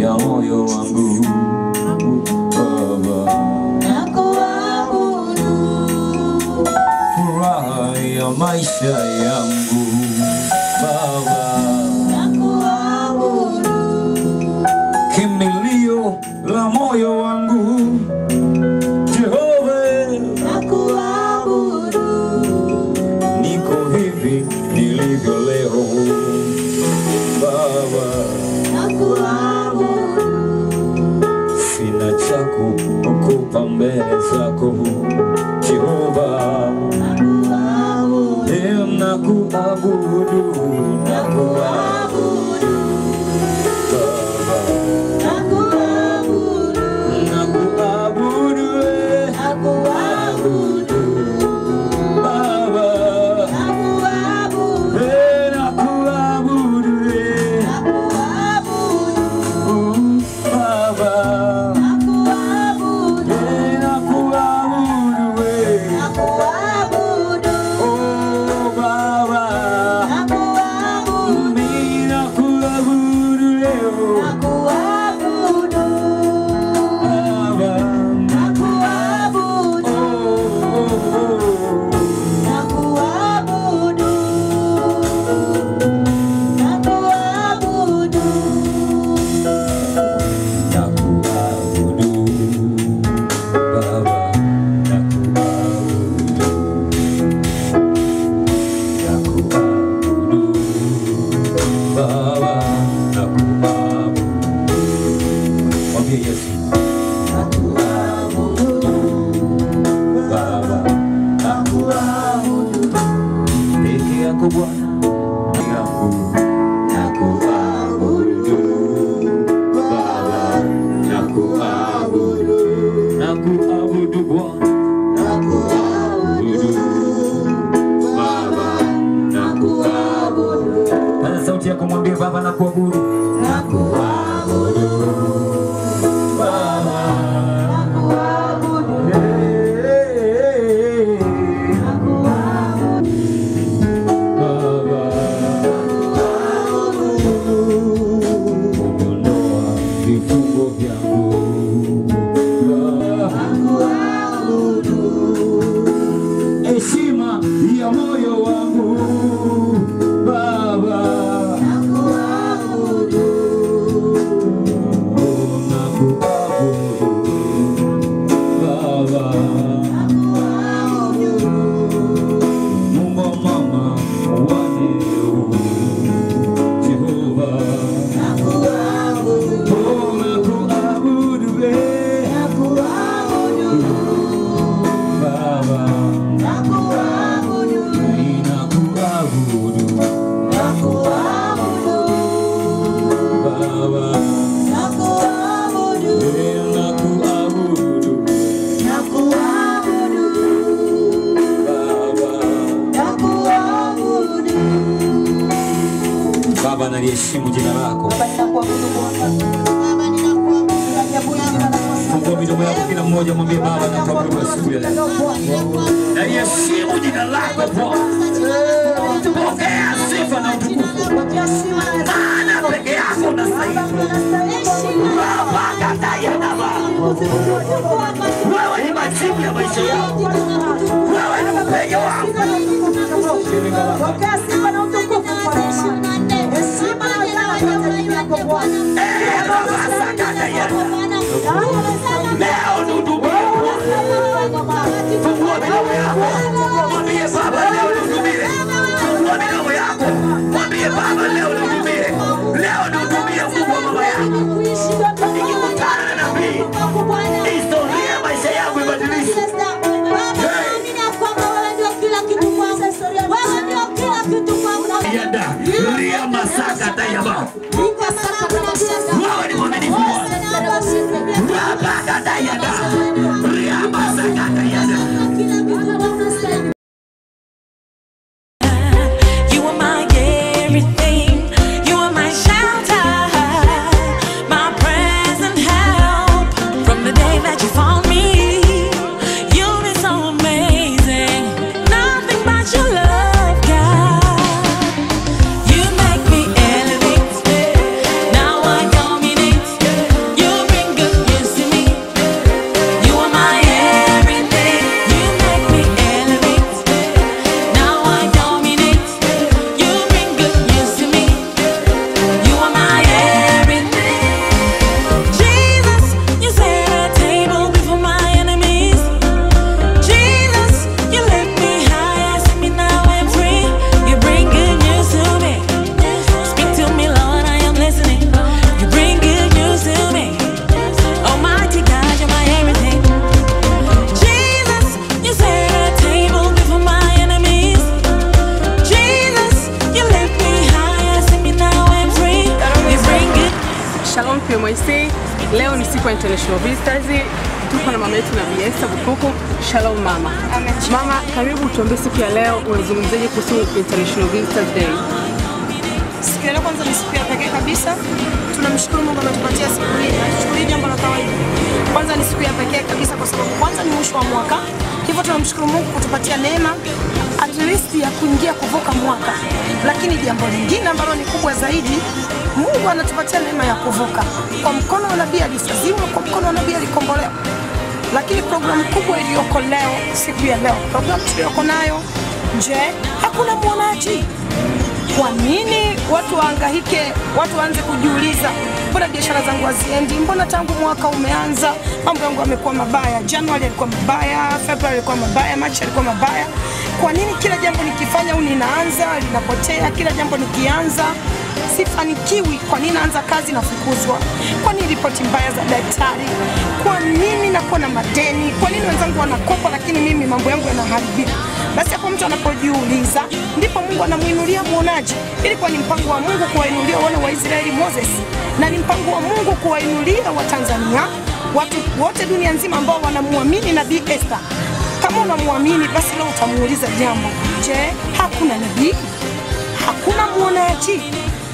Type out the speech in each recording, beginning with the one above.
ya moyo wangu Baba, furaha ya maisha yangu Baba, kimbilio la moyo wangu Jehova, niko hivi nilivyo leo Baba, sina cha kukupa mbele zako Jehova, Eh, nakuabudu nakuabudu Baba, nakuabudu eh, Baba, eh, nakuabudu eh, uh, Baba, eh, nakuabudu eh, oh Baba, mimi nakuabudu leo Baba, oh, oh, oh. Nakuabudu Baba, nakuabudu, nakuabudu Baba, nakuabudu. Mwambie Yesu, nakuabudu Baba, nakuabudu peke yako Bwana, yangu nakuabudu Baba, nakuabudu, nakuabudu Bwana, nakuabudu Baba, nakuabudu. Paza sauti yako mwambie Baba, nakuabudu, nakuabudu Baba, Hey, Baba, ondoa vifungo vyangu Baba, heshima ya moyo wangu Baba, nakuabudu Baba, Mungu wa mama wa leo, Jehova, oh, nakuabudu eh, Baba, ninakuabudu Baba, eh, nakuabudu Baba. Baba, naliheshimu jina lako. Fungua midomo yako kila mmoja, mwambie Baba, nakuabudu asubuhi ya leo. Naliheshimu jina lako Bwana. Pokea sifa na utukufu, maana peke yako unastahili. Baba, kataya na Baba, wewe ni majibu ya maisha yangu, wewe ni mpenyo wangu. Pokea sifa na utukufu kwa heshima na utawala Eh, Baba, sakataya na leo nihudumie Bwana. Fungua midomo yako, mwambie Baba leo nihudumie. Fungua midomo yako, mwambie Baba leo nihudumie. Leo nihudumie Mungu wa mama yangu. Nikikutana na nabii, historia ya maisha yangu ibadilishwe. Yada, lia masaka tayaba. Wewe ni mwaminifu Bwana. Baba katayada, lia masaka tayada. You are my everything. You are my shelter, my present help from the day that you found me. You've been so amazing. Nothing but your love, God. You make me elevate. Now I dominate. Shalom PMIC. Leo ni siku ya International Visitors. Tuko na mama yetu na Bi Esther Bukuku. Shalom mama. Amen. Mama, karibu tuambie siku ya leo unazungumzaje kuhusu International Visitors Day? Siku ya leo kwanza ni siku ya pekee kabisa. Tunamshukuru Mungu ametupatia siku hii. Hatuchukulii jambo la kawaida. Kwanza ni siku ya pekee kabisa kwa sababu kwanza ni mwisho wa mwaka. Hivyo tunamshukuru Mungu kutupatia neema at least ya kuingia kuvuka mwaka. Lakini jambo lingine ambalo ni kubwa zaidi, Mungu anatupatia neema ya kuvuka. Kwa mkono wa nabii alisaziwa, kwa mkono wa nabii alikombolewa. Lakini programu kubwa iliyoko leo, siku ya leo, programu tuliyoko nayo, je, hakuna mwonaji? Kwa nini watu waangahike, watu waanze kujiuliza, mbona biashara zangu haziendi? Mbona tangu mwaka umeanza mambo yangu yamekuwa mabaya? Januari alikuwa mabaya, Februari alikuwa mabaya, Machi alikuwa mabaya. Kwa nini kila jambo nikifanya au ninaanza linapotea? Kila jambo nikianza sifanikiwi. Kwa nini naanza kazi nafukuzwa? Kwa nini ripoti mbaya za daktari? Kwa nini nakuwa na madeni? Kwa nini wenzangu wanakopa lakini mimi mambo yangu yanaharibika? Basi hapo mtu anapojiuliza, ndipo Mungu anamwinulia mwonaji. Ilikuwa ni mpango wa Mungu kuwainulia wana wa Israeli Moses, na ni mpango wa Mungu kuwainulia Watanzania, watu wote dunia nzima ambao wanamwamini nabii Esther. Kama unamwamini basi leo utamuuliza jambo, je, hakuna nabii? Hakuna mwonaji?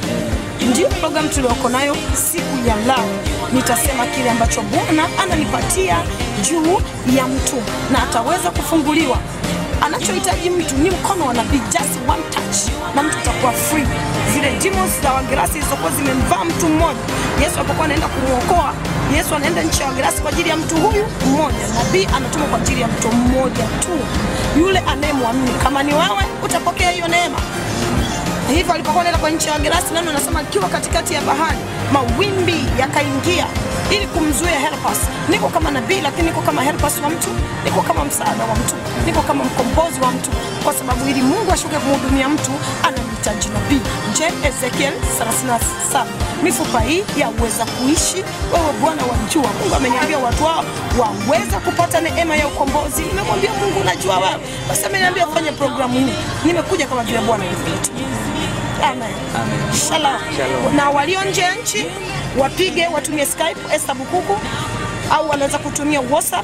Ndio programu tulioko nayo siku ya leo. Nitasema kile ambacho Bwana ananipatia juu ya mtu na ataweza kufunguliwa. Anachohitaji mtu ni mkono wa nabii, just one touch, na mtu atakuwa free. Zile demons za Wagerasi zilizokuwa zimemvaa mtu mmoja, Yesu alipokuwa anaenda kumwokoa, Yesu anaenda nchi ya Wagerasi kwa ajili ya mtu huyu mmoja. Nabii anatuma kwa ajili ya mtu mmoja tu, yule anayemwamini. Kama ni wewe, utapokea hiyo neema hivyo alipokuwa anaenda kwa nchi ya Wagerasi, neno anasema akiwa katikati ya bahari mawimbi yakaingia ili kumzuia helpers. Niko kama nabii, lakini niko kama helpers wa mtu, niko kama msaada wa mtu, niko kama mkombozi wa mtu, kwa sababu ili Mungu ashuke kumhudumia mtu anamhitaji nabii. Je, Ezekiel 37 mifupa hii yaweza kuishi? Wewe Bwana wajua. Mungu ameniambia watu wao waweza kupata neema ya ukombozi. Nimemwambia Mungu, unajua wewe, basi ameniambia fanye programu hii. Nimekuja kama vile Bwana alivyoituma. Amen. Shalom. Na walio nje ya nchi wapige, watumie Skype Esther Bukuku au wanaweza kutumia WhatsApp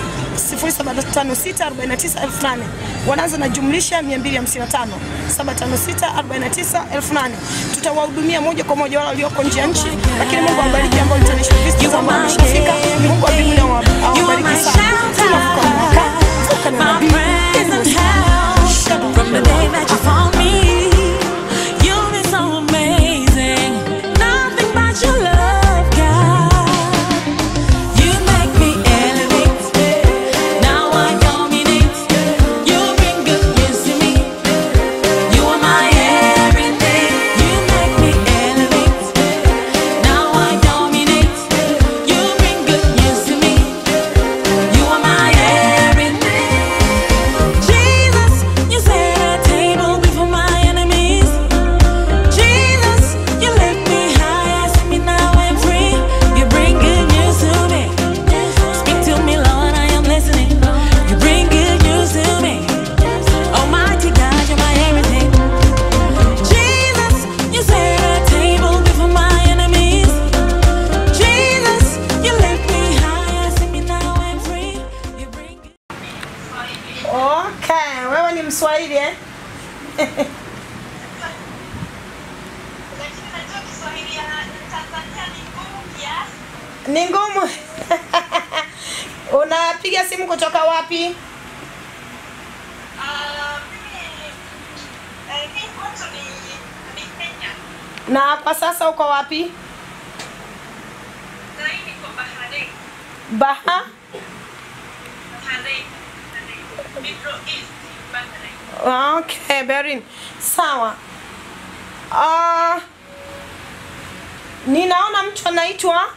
0756498008 wanaanza na jumlisha 255 756498008 tutawahudumia moja kwa moja wale walioko nje ya nchi, lakini Mungu awabariki ambao international visitors ambao wameshafika. Mungu wa mbinguni awa- awabariki sana. Tunavuka mwaka, vuka na My nabii. present help from the day that you found me. You've been so amazing. Nothing but your love, God. You make me elevate. Now I dominate. You bring good news to me. You are my everything. You make me elevate. Now I dominate. You bring good news to me. You are my everything. Jesus, you set a table before my enemies. Jesus, you lift me high, I see me now I'm free. You bring good news to me. Speak to me, Lord, I am listening. You bring good news to me. Almighty God, you're my everything. Jesus, you set a table before my enemies. Jesus, you lift me high, I see me now I'm free. You bring Okay, wewe ni Mswahili eh? Lakini najua Kiswahili ya Tanzania ni ngumu kiasi. Ni ngumu. Unapiga simu kutoka wapi? Ah, mimi eh, mimi kwanza ni ni Kenya. Na kwa sasa uko wapi? Na hii niko Bahrain. Baha? Bahrain. Bahrain. Middle East, Bahrain. Okay, Berin. Sawa. Uh, ninaona mtu anaitwa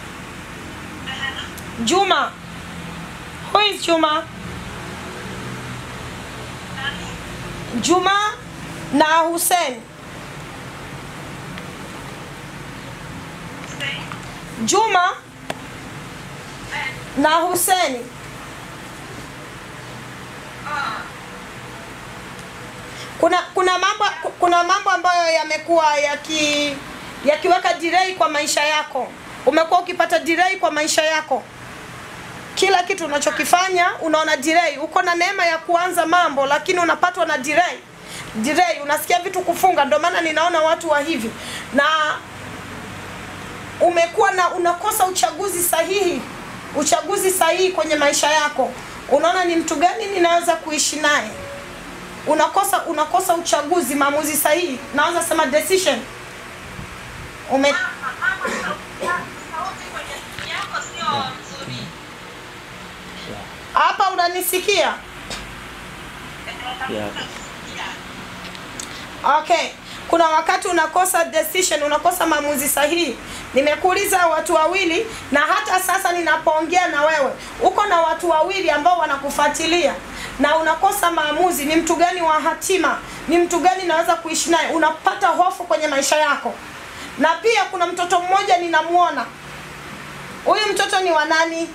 Juma. Who is Juma? Juma na Hussein. Juma na Hussein. Kuna kuna mambo kuna mambo ambayo yamekuwa yaki yakiweka delay kwa maisha yako. Umekuwa ukipata delay kwa maisha yako, kila kitu unachokifanya unaona delay. Uko na neema ya kuanza mambo, lakini unapatwa na delay delay, unasikia vitu kufunga. Ndio maana ninaona watu wa hivi na umekuwa na unakosa uchaguzi sahihi, uchaguzi sahihi kwenye maisha yako. Unaona ni mtu gani ninaweza kuishi naye, unakosa unakosa uchaguzi, maamuzi sahihi, naweza sema decision ume sauti kwenye simu yako sio nzuri. hapa unanisikia? Okay, kuna wakati unakosa decision, unakosa maamuzi sahihi. Nimekuuliza watu wawili, na hata sasa ninapoongea na wewe, uko na watu wawili ambao wanakufuatilia na unakosa maamuzi. Ni mtu gani wa hatima? Ni mtu gani naweza kuishi naye? Unapata hofu kwenye maisha yako. Na pia kuna mtoto mmoja ninamuona, huyu mtoto ni wa nani?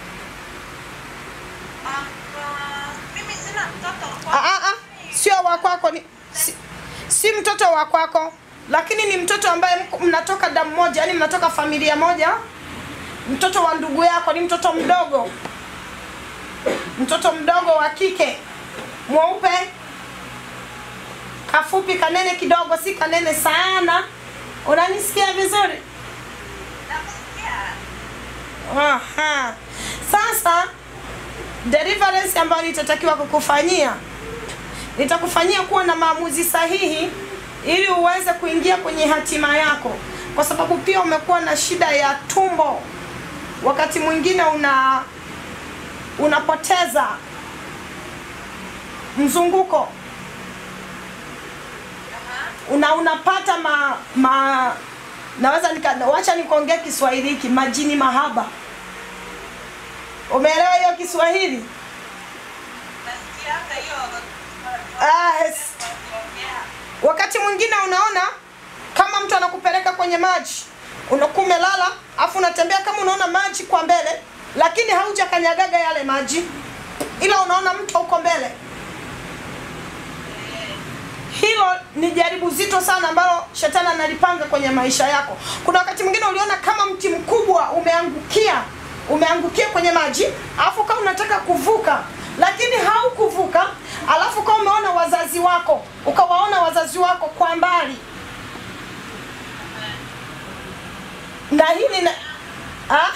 Ah, ah, mimi sina mtoto Ah, ah, ah, sio wa kwako ni si, si mtoto wa kwako lakini ni mtoto ambaye mko- mnatoka damu moja yani mnatoka familia moja mtoto wa ndugu yako ni mtoto mdogo mtoto mdogo wa kike mweupe kafupi kanene kidogo si kanene sana unanisikia vizuri Aha. sasa deliverance ambayo nitatakiwa kukufanyia nitakufanyia kuwa na maamuzi sahihi ili uweze kuingia kwenye hatima yako kwa sababu pia umekuwa na shida ya tumbo wakati mwingine una unapoteza mzunguko una unapata ma, ma naweza nika wacha nikuongee Kiswahili hiki majini mahaba umeelewa hiyo Kiswahili nasikianga hiyo ah, es- wakati mwingine unaona kama mtu anakupeleka kwenye maji unakuwa umelala afu unatembea kama unaona maji kwa mbele lakini haujakanyagaga yale maji ila unaona mto uko mbele hilo ni jaribu zito sana ambalo shetani analipanga kwenye maisha yako kuna wakati mwingine uliona kama mti mkubwa umeangukia umeangukia kwenye maji alafu kama unataka kuvuka lakini haukuvuka alafu kama umeona wazazi wako ukawaona wazazi wako kwa mbali na hili na ah?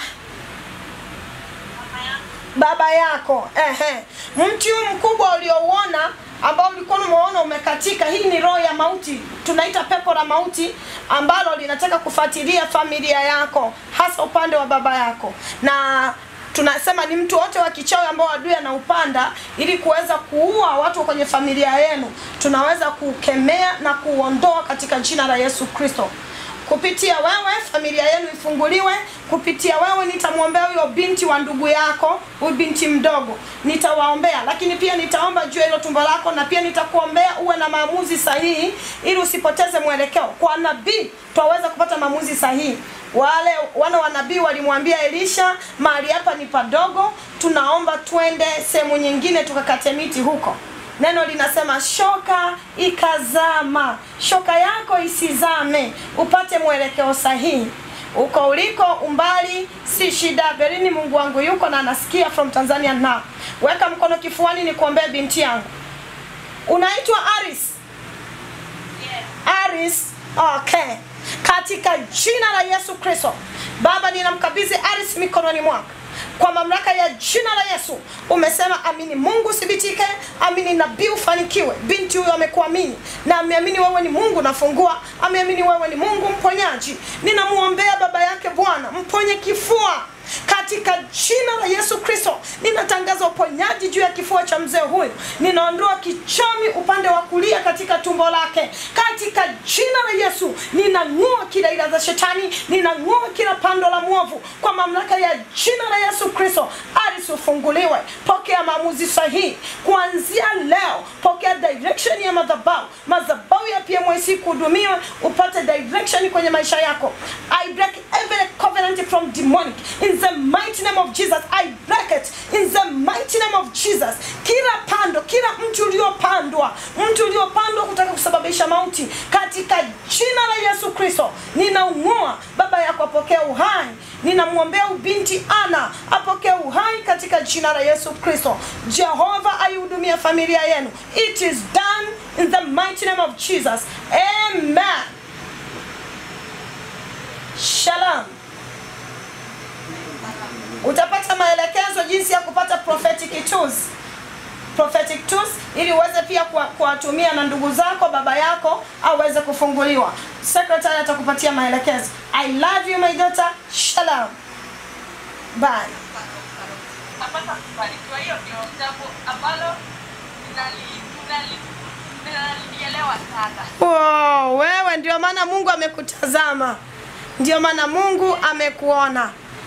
baba yako ehe. mti huu mkubwa uliouona ambao ulikuwa umeona umekatika hii ni roho ya mauti tunaita pepo la mauti ambalo linataka kufuatilia familia yako hasa upande wa baba yako na tunasema ni mtu wote wa kichawi ambao adui anaupanda ili kuweza kuua watu kwenye familia yenu tunaweza kukemea na kuuondoa katika jina la yesu kristo kupitia wewe familia yenu ifunguliwe kupitia wewe nitamwombea huyo binti wa ndugu yako huyu binti mdogo nitawaombea lakini pia nitaomba juu ya hilo tumbo lako na pia nitakuombea uwe na maamuzi sahihi ili usipoteze mwelekeo kwa nabii twaweza kupata maamuzi sahihi wale wana wa nabii walimwambia elisha mahali hapa ni padogo tunaomba twende sehemu nyingine tukakate miti huko neno linasema shoka ikazama shoka yako isizame upate mwelekeo sahihi uko uliko umbali si shida berini mungu wangu yuko na anasikia from tanzania now weka mkono kifuani ni kuombea binti yangu unaitwa aris aris okay katika jina la yesu kristo baba ninamkabidhi aris mikononi mwako kwa mamlaka ya jina la yesu umesema amini mungu uthibitike amini nabii ufanikiwe binti huyo amekuamini na ameamini wewe ni mungu nafungua ameamini wewe ni mungu mponyaji ninamwombea baba yake bwana mponye kifua katika jina la yesu kristo ninatangaza uponyaji juu ya kifua cha mzee huyu ninaondoa kichomi upande wa kulia katika tumbo lake katika jina la yesu ninang'oa kila ila za shetani ninang'oa kila pando la mwovu kwa mamlaka ya jina la yesu kristo aris ufunguliwe pokea maamuzi sahihi kuanzia leo pokea direction ya madhabau madhabau ya pmyc kuhudumiwa upate direction kwenye maisha yako i break every covenant from demonic in the mighty name of jesus i break it in the mighty name of jesus kila pando kila mti uliopandwa mti uliopandwa kutaka kusababisha mauti katika jina la yesu Yesu Kristo, ninaung'oa baba yako apokee uhai. Ninamwombea ubinti Ana apokee uhai katika jina la Yesu Kristo. Jehova aihudumia familia yenu. It is done in the mighty name of Jesus. Amen. Shalom. Utapata maelekezo jinsi ya kupata prophetic tools prophetic tools ili uweze pia kuwa- kuwatumia na ndugu zako baba yako aweze kufunguliwa secretary atakupatia maelekezo i love you my daughter shalom bye napata kubarikiwa. Hiyo ndio jambo ambalo ninali- ninali- ninalielewa sana. Wow, wewe ndio maana mungu amekutazama ndio maana mungu amekuona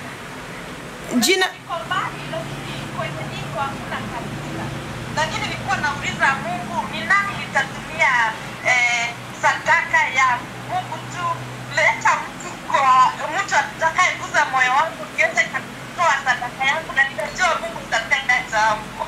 jina Niko mbali, lakini kwenye niko hakuna kabisa. Lakini nilikuwa nauliza Mungu, ni nani nitatumia eh, sadaka ya Mungu tu leta mtu kwa mtu atakayeguza moyo wangu niweze kutoa sadaka yangu na nitajua Mungu nitatenda jambo.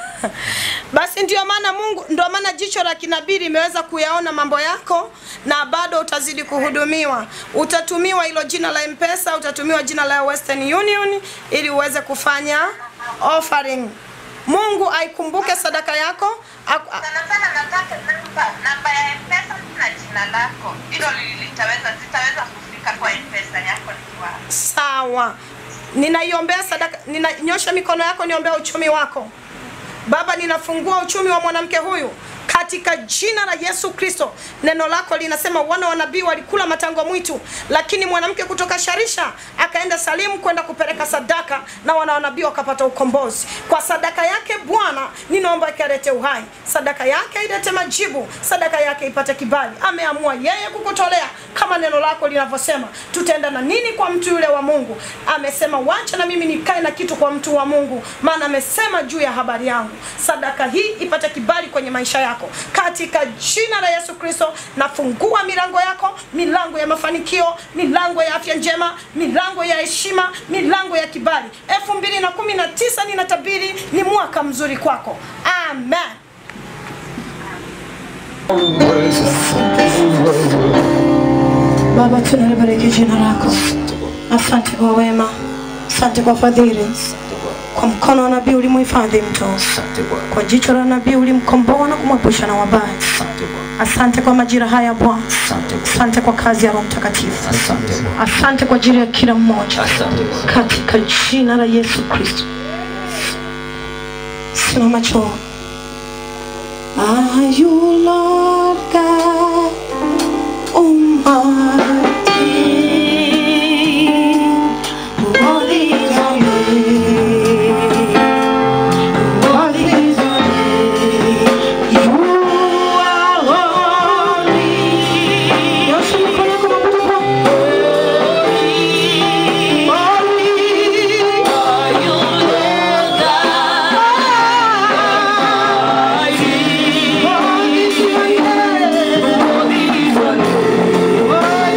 basi ndio maana mungu ndio maana jicho la kinabii limeweza kuyaona mambo yako na bado utazidi kuhudumiwa utatumiwa hilo jina la mpesa utatumiwa jina la western union ili uweze kufanya offering mungu aikumbuke sadaka yako Aku- a- Sana sana nataka namba namba ya M-Pesa na jina lako. Hilo li- litaweza zitaweza kufika kwa M-Pesa yako nikiwa sawa ninaiombea sadaka ninanyosha mikono yako niombea uchumi wako baba ninafungua uchumi wa mwanamke huyu katika jina la yesu kristo neno lako linasema wana wa nabii walikula matango mwitu lakini mwanamke kutoka sharisha akaenda salimu kwenda kupeleka sadaka na wana wa nabii wakapata ukombozi kwa sadaka yake bwana ninaomba ikalete uhai sadaka yake ilete majibu sadaka yake ipate kibali ameamua yeye kukutolea kama neno lako linavyosema tutaenda na nini kwa mtu yule wa mungu amesema wacha na mimi nikae na kitu kwa mtu wa mungu maana amesema juu ya habari yangu sadaka hii ipate kibali kwenye maisha yako katika jina la yesu kristo nafungua milango yako milango ya mafanikio milango ya afya njema milango ya heshima milango ya kibali elfu mbili na kumi na tisa ninatabiri ni mwaka mzuri kwako amen Baba, tunalibariki jina lako. Asante kwa wema, asante kwa fadhili. Kwa mkono wa nabii ulimuhifadhi mtu, kwa jicho la nabii ulimkomboa na kumwepusha na wabaya. Asante kwa majira haya Bwana, asante kwa kazi ya Roho Mtakatifu, asante kwa ajili ya kila mmoja, katika jina la Yesu Kristo. Simama choo. Are you Lord God Almighty? Worthy is your name. Worthy is your name. You are holy. Nyosha mikono yako na kutupa. Holy are you, Lord God. Holy is your name.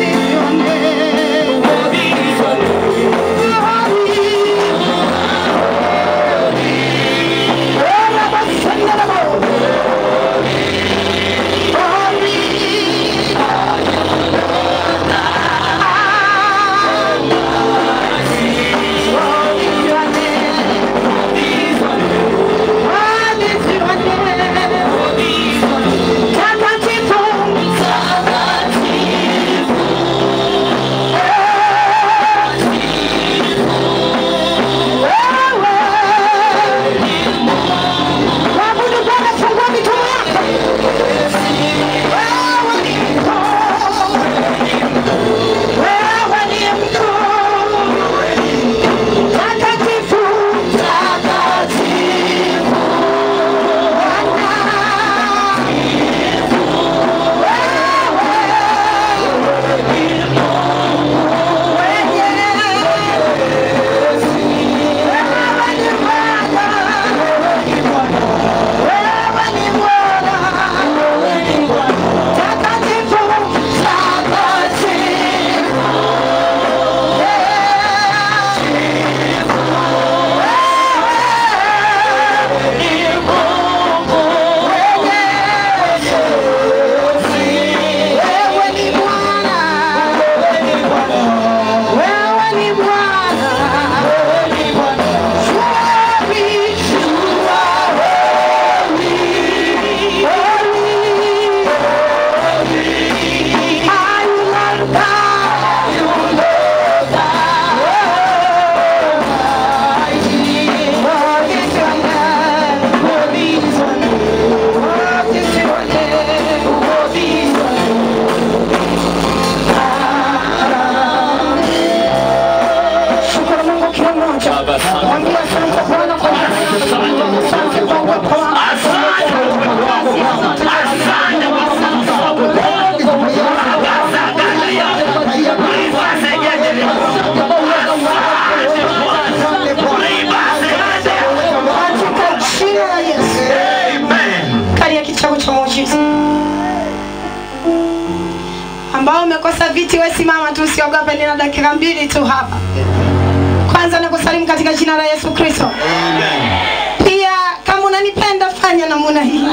umekosa viti, we simama tu, usiogope, nina dakika mbili tu hapa. Kwanza nakusalimu katika jina la Yesu Kristo. Pia kama unanipenda fanya namna hii.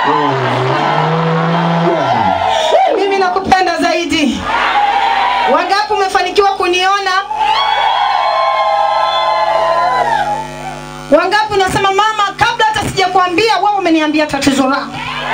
Mimi nakupenda zaidi. Wangapi umefanikiwa kuniona? Wangapi unasema mama, kabla hata sijakwambia wewe umeniambia tatizo lako.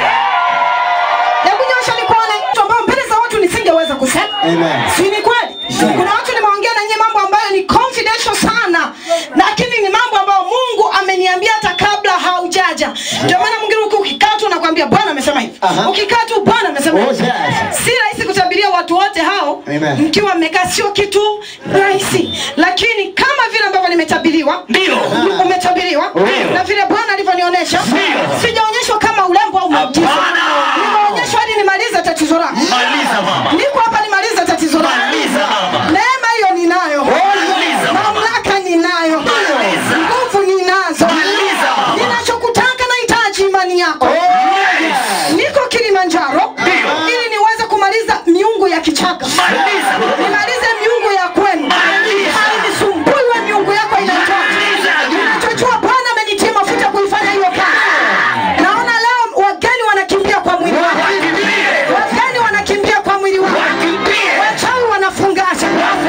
Hebu nyosha nikuone mtu ambao mbele za watu nisingeweza kusema. Amen. Si ni kweli? Kuna watu nimeongea na nyie mambo ambayo ni confidential sana, lakini ni mambo ambayo Mungu ameniambia hata kabla haujaja. Ndio maana mwingine uki- ukikaa tu nakwambia Bwana amesema hivi. Aha. Ukikaa tu Bwana amesema Oh, hivi. yes. Si rahisi kutabiria watu wote hao Amen. mkiwa mmekaa, sio kitu rahisi, lakini kama vile ambavyo nimetabiriwa Ndio. umetabiriwa Ndio. na vile Bwana alivyonionyesha, Ndio. sijaonyeshwa kama urembo au muujiza. Hapana. Nimeonyeshwa hadi nimalize tatizo lako. Maliza mama. Niko hapa nimalize tatizo lako. Maliza mama. Neema hiyo ninayo, Maliza mama. mamlaka ninayo, Maliza. nguvu ninazo. Maliza mama. Ninachokutaka nahitaji imani yako. Yes. Niko Kilimanjaro Ndio. ili niweze kumaliza miungu ya kichaka, Maliza mama. nimalize miungu ya kwenu, Maliza. hainisumbui we miungu yako inaitwa. Maliza. Ninachojua Bwana amenitia mafuta kuifanya hiyo kazi. Naona leo wageni wanakimbia kwa mwili wako, Wakimbie. wageni wanakimbia kwa mwili wako. Wakimbie. Wachawi wanafungasha,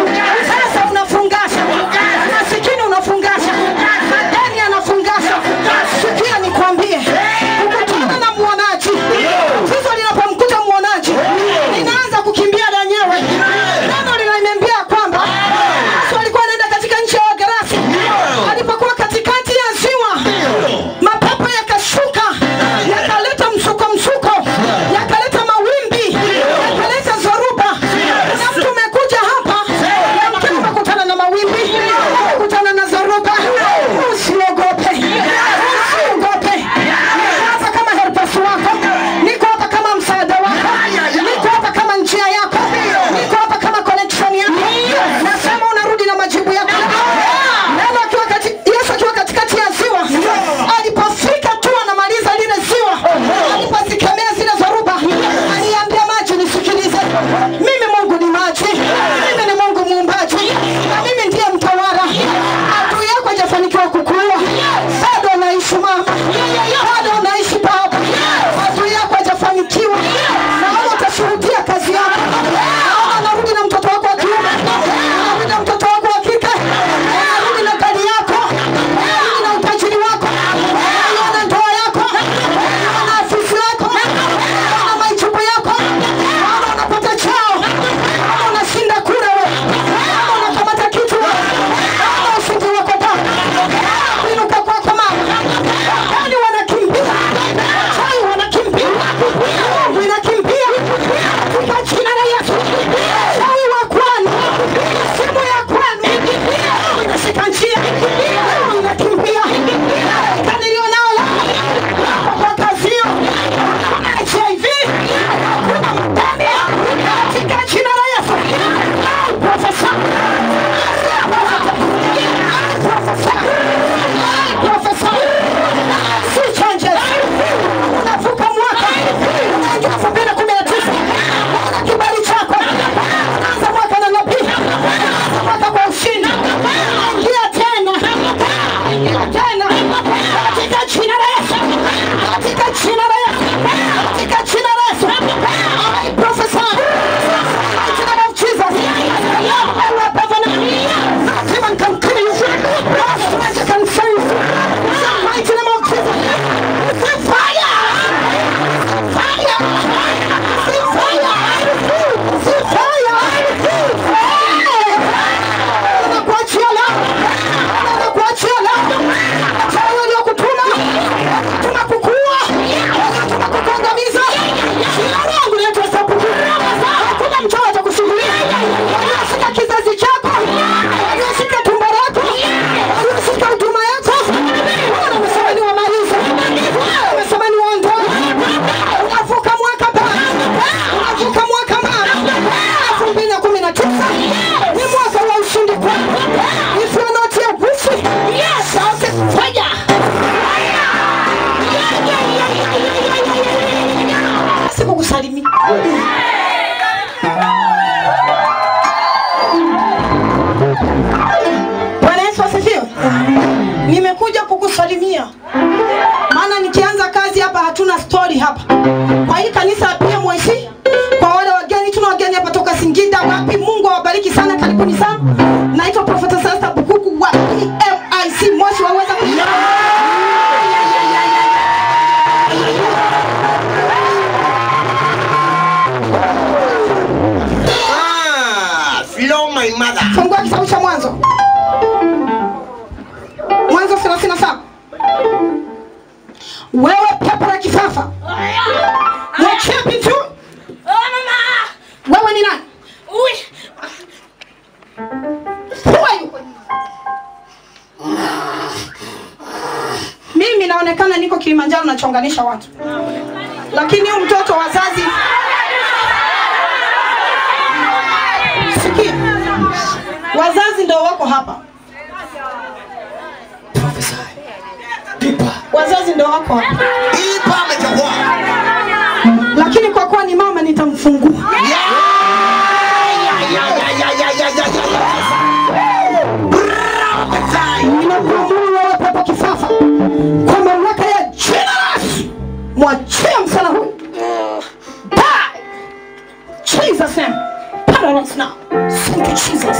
sasa unafungasha, masikini unafungasha, madeni anafungasha. Sikia nikwambie, ukutana na mwonaji, tatizo linapomkuta mwonaji, linaanza kukimbia lenyewe. Neno linaniambia kwamba Yesu alikuwa anaenda katika nchi ya Wagerasi, alipokuwa katikati ya ziwa, mapepo yakashuka, yakaleta msuko msuko, yakaleta mawimbi, yakaleta zoruba. Na mtu umekuja hapa, yamkini umekutana na mawimbi, umekutana na zoruba. Usiogope, usiogope. Niko hapa kama helpers wako, niko hapa kama msaada wako, niko hapa kama njia yako, niko hapa kama connection yako. Nasema unarudi na majibu yako. Neno akiwa kati, Yesu akiwa katikati ya ziwa, alipofika tu anamaliza lile ziwa, alipozikemea zile zoruba, aliambia maji, nisikilize, mimi Mungu ni maji, mimi ni Mungu muumbaji, na mimi ndiye mtawala. Adui yako hajafanikiwa kukuua, bado unaishi mama, bado unaishi baba, adui yako hajafanikiwa, naona utashuhudia kazi yako. Naona narudi na mtoto wako wa kiume, narudi na mtoto wako wa kike, narudi na gari yako, narudi na utajiri wako, naona ndoa yako, naona afisi yako, naona majibu yako, naona unapata chao, my mother. fungua kitabu cha mwanzo mwanzo 37 wewe pepo la kifafa mwachie bintu wewe ni nani Who are you? mimi naonekana niko kilimanjaro nachonganisha watu lakini huyu mtoto wazazi sikia wazazi ndo wako hapa Prophesy. Deeper. wazazi ndo wako hapa Deeper amechukua. lakini kwa kuwa ni mama nitamfungua ninakuamuru wewe pepo kifafa kwa mamlaka ya jina la Yesu mwachie msana huyu Die! Jesus name paralyze now thank you Jesus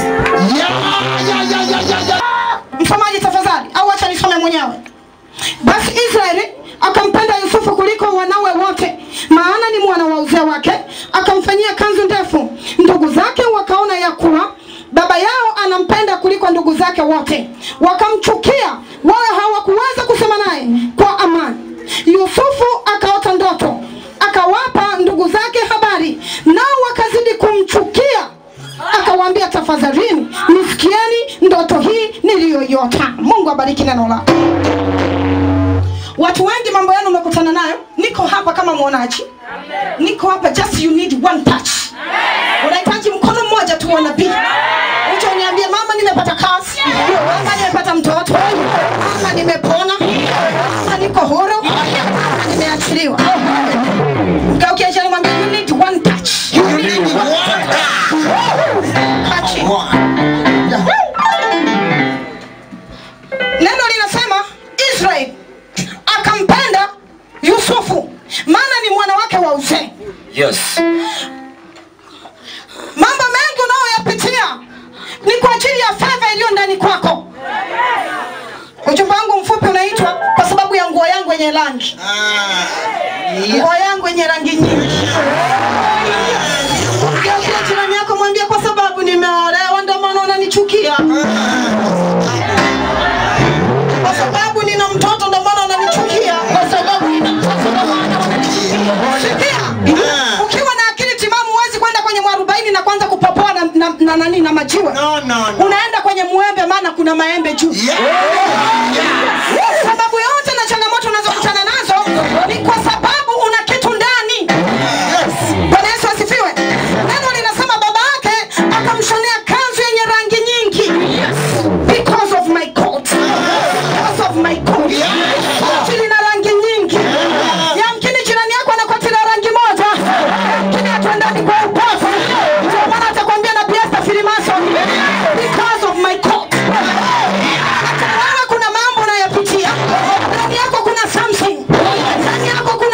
msomaji tafadhali au acha nisome mwenyewe basi israeli akampenda yusufu kuliko wanawe wote maana ni mwana wa uzee wake akamfanyia kanzu ndefu ndugu zake wakaona ya kuwa baba yao anampenda kuliko ndugu zake wote wakamchukia wala hawakuweza kusema naye kwa amani yusufu akaota ndoto akawapa ndugu zake habari nao wakazidi kumchukia akawaambia tafadhalini nisikieni ndoto hii niliyoyota mungu abariki neno lako watu wengi mambo yenu umekutana nayo niko hapa kama mwonaji niko hapa just you need one touch unahitaji mkono mmoja tu wa nabii ucho uniambie mama nimepata kazi mama nimepata mtoto mama nimepona mama niko huru mama nimeachiliwa mgeukie jirani mwambie you need one touch Touch it. neno linasema israel akampenda yusufu maana ni mwana wake wa uzee Yes. mambo mengi unayoyapitia ni kwa ajili ya fedha iliyo ndani kwako ujumbe wangu mfupi unaitwa kwa sababu ya nguo yangu yenye rangi nguo yangu yenye rangi nyingi geukia jirani yako mwambie kwa sababu nimeolewa ndio maana unanichukia kwa sababu nina mtoto ndio maana unanichukia kwa sababu nina mtoto ndio maana unanichukia ukiwa na akili timamu huwezi kwenda kwenye mwarobaini na kwanza kupopoa na, na, na, nani na majiwe No, no, no. unaenda kwenye mwembe maana kuna maembe juu sababu yote na changamoto unazokutana nazo ni kwa sababu una kitu ndani bwana yesu asifiwe neno linasema baba yake akamshonea kanzu yenye rangi nyingi because of my coat because of my coat koti lina rangi nyingi yamkini jirani yako ana koti la rangi moja lakini hatuendani kwa upofu ndio maana atakwambia na biasta filimason because of my coat hata wewe kuna mambo unayapitia ndani yako kuna something ndani yako kuna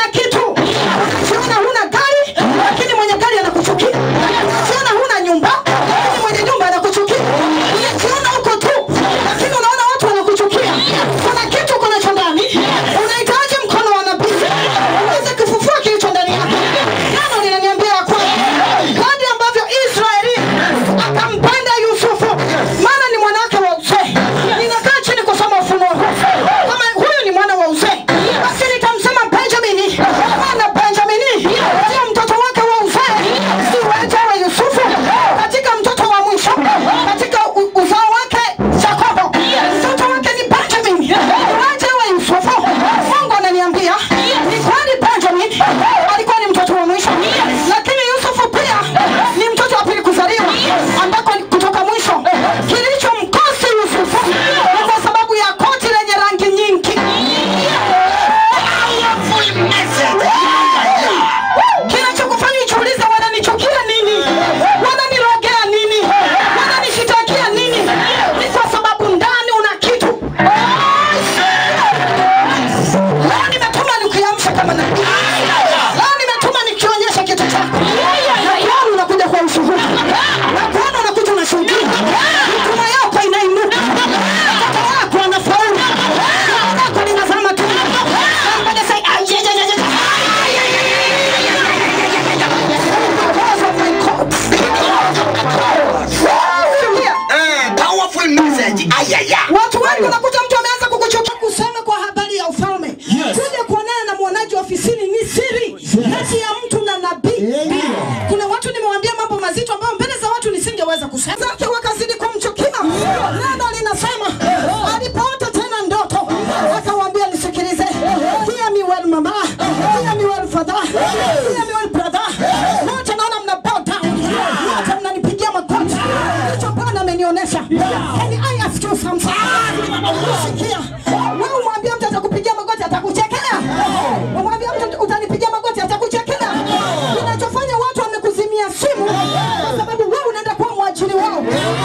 zake wakazidi kumchukia. Neno linasema alipoota tena ndoto akawaambia, nisikilize, hear me well mama, hear me well father, hear me well brother. Wote naona mna bow down, wote mnanipigia magoti. Hicho Bwana amenionyesha. Can I ask you something? Sikia, wewe umwambia mtu atakupigia magoti atakuchekea, umwambia mtu utanipigia magoti atakuchekea. Kinachofanya watu wamekuzimia simu kwa sababu wewe unaenda kuwa mwajiri wao.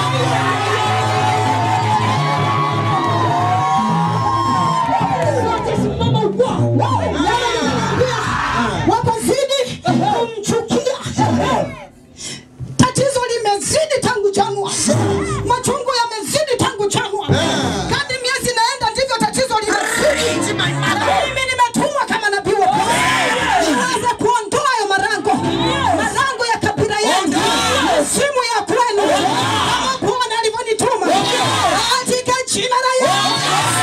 wakazidi kumchukia. Tatizo limezidi tangu Januari, machungu yamezidi tangu Januari. Kadri miezi inaenda ndivyo tatizo limezidi. Mimi nimetumwa kama nabii wa Bwana niweze kuondoa hayo marango, marango ya kabila yangu, simu ya kwenu, kama Bwana alivyonituma katika jina la Yesu.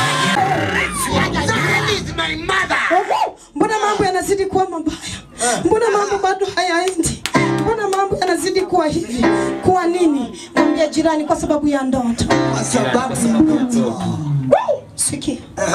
Mbona mambo yanazidi kuwa mabaya? Mbona mambo bado hayaendi? Mbona mambo yanazidi kuwa hivi? Kuwa nini? Mwambie jirani, kwa sababu ya ndoto. Woo! Sikia,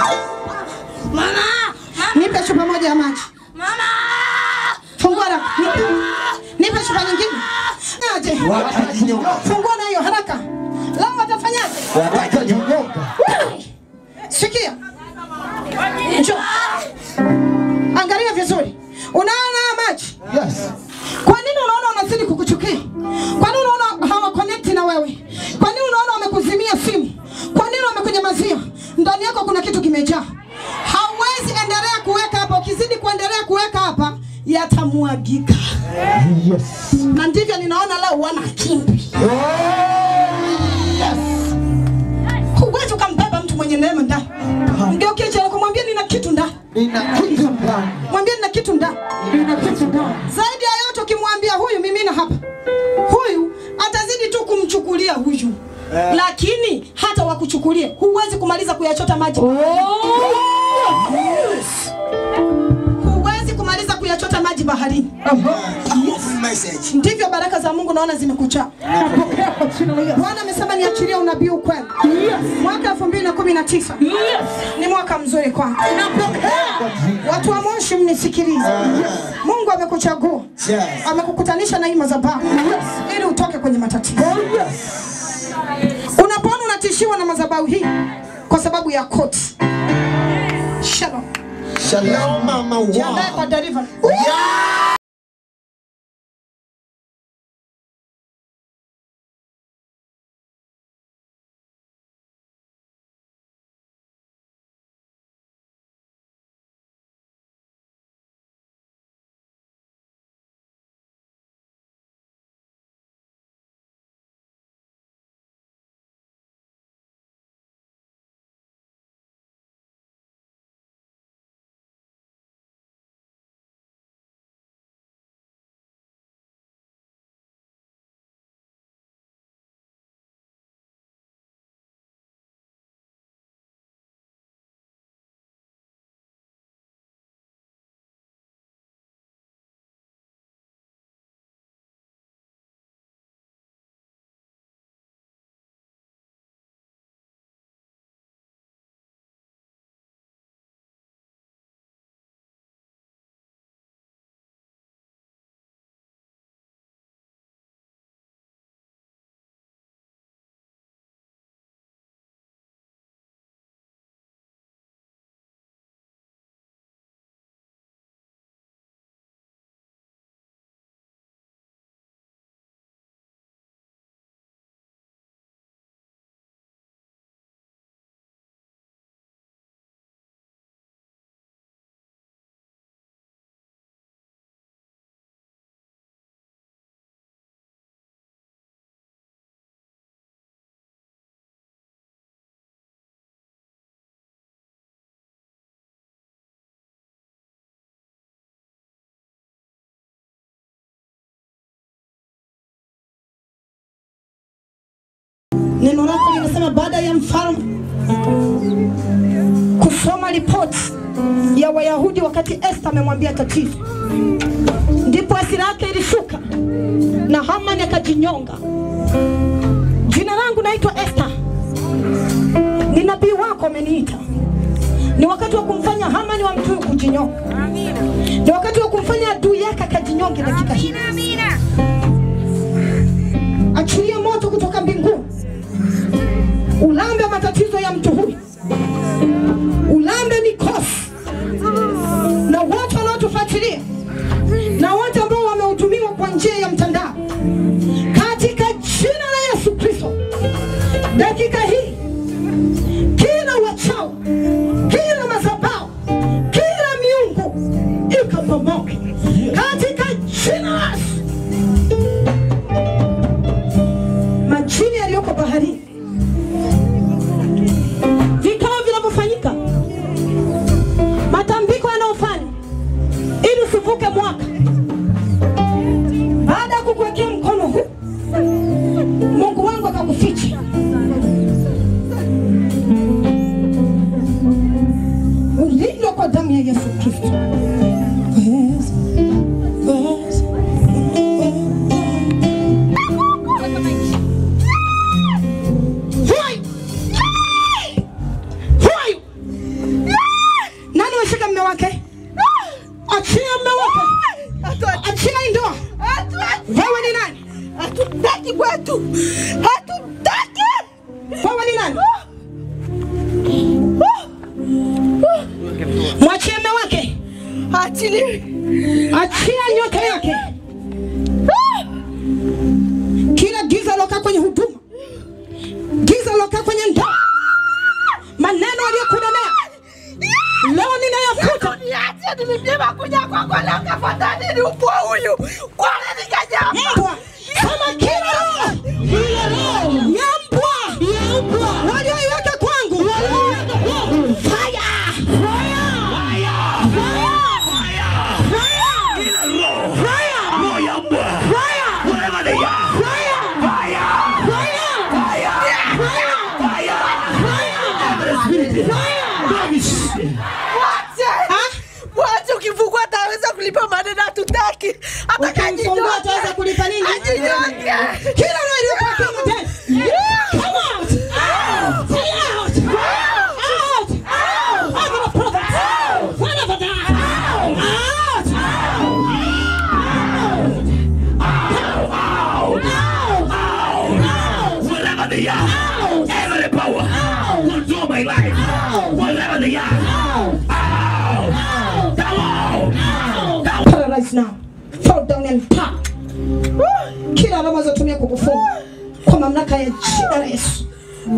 nipe chupa moja ya maji. Fungua haraka. Nipe, nipe chupa nyingine. Aje. Fungua na hiyo haraka. Lao watafanyaje? Sikia. Njoo. Angalia vizuri. Unaona haya maji? Kwa nini unaona wanazidi kukuchukia? Kwa nini unaona hawa connect na wewe? Kwa nini unaona wamekuzimia simu? Kwa nini wamekunyamazia? Ndani yako kuna kitu kimejaa. Hauwezi endelea kuweka hapa. Ukizidi kuendelea kuweka hapa yatamwagika. Na ndivyo ninaona leo wana kimbi. Huwezi ukambeba mtu mwenye neema ndani. Mgeukie jirani kumwambia nina kitu ndani. Mwambie nina kitu ndani. Zaidi ya yote ukimwambia huyu mimina hapa, huyu atazidi tu kumchukulia huyu, lakini hata wakuchukulie, huwezi kumaliza kuyachota maji. Huwezi kumaliza kuyachota maji baharini. Ndivyo baraka za Mungu naona zimekucha. Bwana amesema niachilie unabii ukweli. Mwaka 2019 ni mwaka mzuri kwangu. Watu wa Moshi mnisikilize. Mungu amekuchagua. Amekukutanisha na hii madhabahu ili utoke kwenye matatizo. Unapoona unatishiwa na madhabahu hii kwa sababu ya koti. Shalom. Shalom mama wa. Jiandae kwa delivery. Neno lako linasema baada ya mfalme kusoma ripoti ya Wayahudi wakati Esther amemwambia tatizo, ndipo hasira yake ilishuka na Hamani akajinyonga. naitwa Esther, ni nabii wako ameniita. Ni wakati wa kumfanya Hamani wa mtu kujinyonga, ni wakati wa kumfanya adui yake akajinyonge dakika hii. Achilia moto kutoka mbinguni, ulambe matatizo ya mtu huyu, ulambe mikosi na wote wanaotufuatilia na wote ambao wamehudumiwa kwa njia ya mtandao katika jina la Yesu Kristo, dakika hii kila wachao, kila madhabahu, kila miungu ikabomoke katika jina la Yesu. Majini yaliyoko baharini, vikao vinavyofanyika, matambiko yanayofanya ili usivuke mwaka, baada ya kukuwekea mkono huu, Mungu wangu akakuficha ulindwa kwa damu ya Yesu Kristo. Yes, yes, Who are you? Who are you? Nani washika mme wake? Achia mme wake. Achia hii ndoa. Wewe ni nani? Hatutaki kwetu. Hatutaki. Wewe ni nani? Mwachie mme wake. Achili. Achia nyota yake. Kila giza lokaa kwenye huduma, giza lokaa kwenye ndoa, maneno aliyokunenea leo ninayafuta. Mbwa kama kila roho ya mbwa walioiweka kwangu, fire Roho ya mbwa. Whatever they are. Fire. Fire. Every spirit. Rubbish. Wacha ukifungua ataweza kulipa maneno hatutaki. Ukimfungua ataweza kulipa nini? Ajinyonge. Kila roho iliyokuwa kama tena. Come out. Fire out. Out. Out of the prophet. Whatever they are. Out. Whatever they are. Every power. Control my life. Whatever they are. Out. Come out. Paralyze now. Fall down and die. Kila alama zotumia kukufunga kwa mamlaka ya jina la Yesu.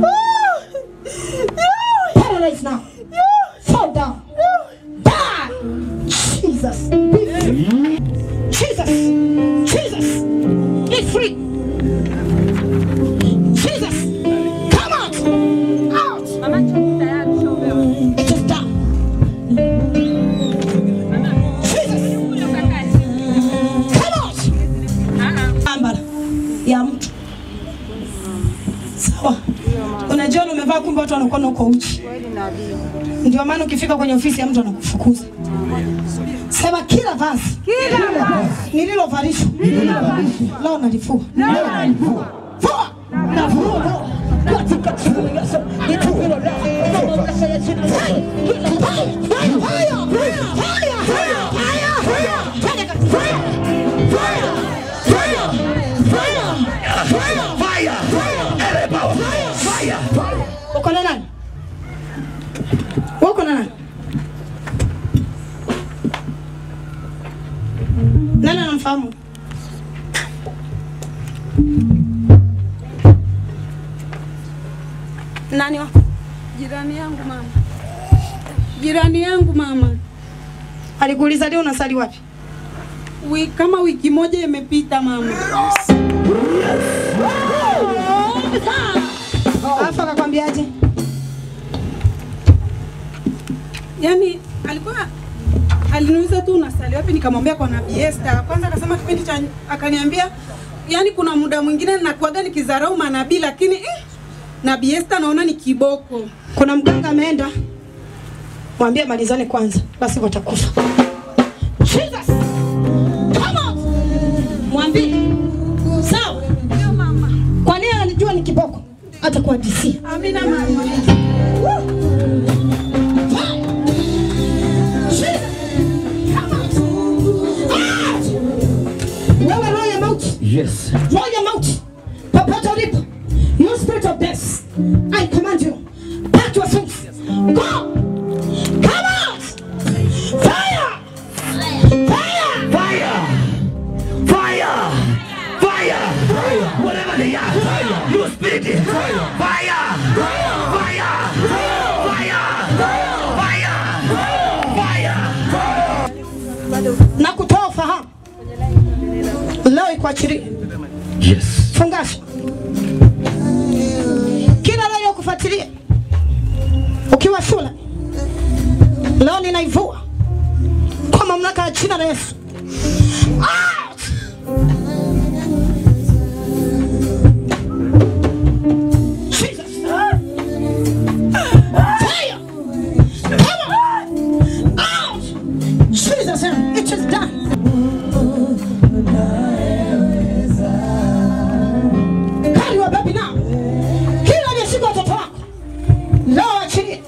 Paralyze now. Fall down. Die. Jesus. Be free. Jesus. Jesus. Be free. Jesus. Come out. Out. Just die. Jesus. Come out. Ambala ya mtu sawa. Unajiona umevaa, kumbe watu wanakuona uko uchi. Ndio maana ukifika kwenye ofisi ya mtu anakufukuza. Sema kila vazi nililovalishwa leo nalifua. Vua. Navua. Katika jina la Yesu. Nitupe leo. Kwa mamlaka ya jina la Yesu. Kila vazi. Fire, fire, fire, fire, fire, fire. Twende katika- fire, fire, fire, fire, fire. Fire. Every power. Fire. Uko na nani? Uko na nani? Nani anamfahamu? Nani wa? Jirani yangu mama, jirani yangu mama, Alikuuliza leo unasali wapi? wi, kama wiki moja imepita mama. Alafu akakwambiaje? Yaani alikuwa aliniuliza tu unasali wapi, nikamwambia kwa Nabii Esther. Kwanza akasema kipindi cha akaniambia, yani kuna muda mwingine nakuaga nikizarau manabii, lakini eh, Nabii Esther naona ni kiboko. Kuna mganga ameenda, mwambie malizane kwanza, basi watakufa. Jesus! Come out! Mwambie sawa. Kwa nini anajua ni kiboko? atakuhadisia. Amina mama. Wewe roho ya mauti, Yes. roho ya mauti, popote ulipo, you spirit of death, I command you back to your sins. Go, come out, fire, fire. Fire! Fire! Fire! Whatever they are, you spirit! Fire! Fire! Fire! Fire! Fire! na kutoa ufahamu leo ikuachilie Yes. fungasha kila leo kufuatilia ukiwa shule leo ninaivua kwa mamlaka ya jina la Yesu Out! Jesus. Fire! Come on! Out! Jesus, it is done. Carry your baby now. Kila aliyeshika watoto wako leo achilie.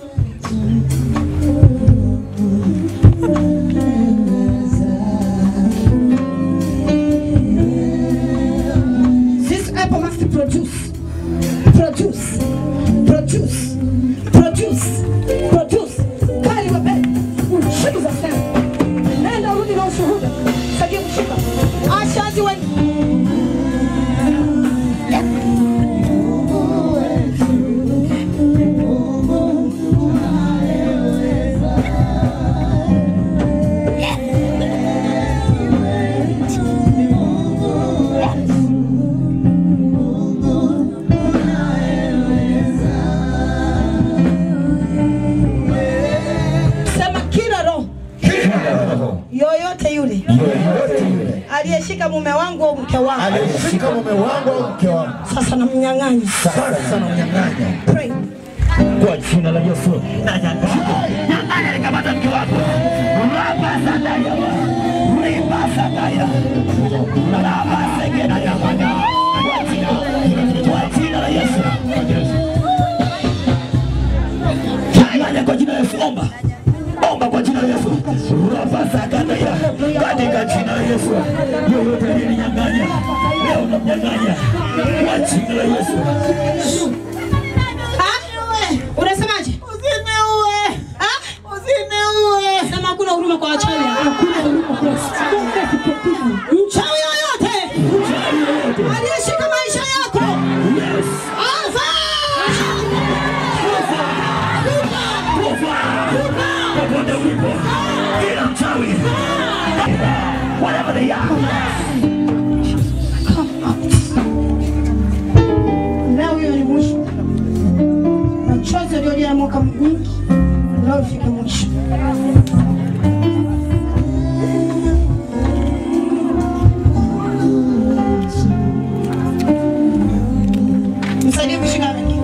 This apple must produce, produce, produce, produce, produce. Carry your baby. Jesus name. Nenda urudi na ushuhuda. Saidia kushika. Ashazi wewe. Sema kila roho yoyote yule aliyeshika mume wangu au mke wangu aliyeshika mume wangu au mke wangu sasa namnyang'anya. sasa namnyang'anya Pray. Kwa jina la Yesu. Nyang'anya nikamata mke wako. Rapa sadaya. Ripa sadaya. Rapa segena ya maga. Kwa jina. Kwa jina la Yesu. Nyang'anya kwa jina la Yesu. Omba. Omba kwa jina la Yesu. Rapa sadaya. Katika jina la Yesu. Yoyote aliyeninyang'anya. Leo namnyang'anya. Kwa jina la Yesu. Ah? Unasemaje? Usiniue. Ah? Usiniue. Sema hakuna huruma kwa wachawi. Hakuna huruma kwa mchawi yoyote aliyeshika maisha yako. Alfa! popote ulipo, kila mchawi, whatever they are, Leo hiyo ni mwisho. Machozi yaliyolia mwaka mwingi leo ifike mwisho. Msaidie kushika wengi.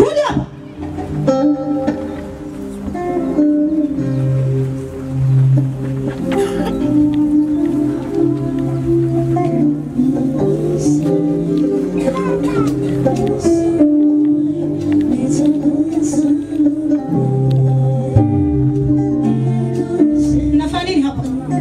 Rudi hapa. Mnafanya nini hapa?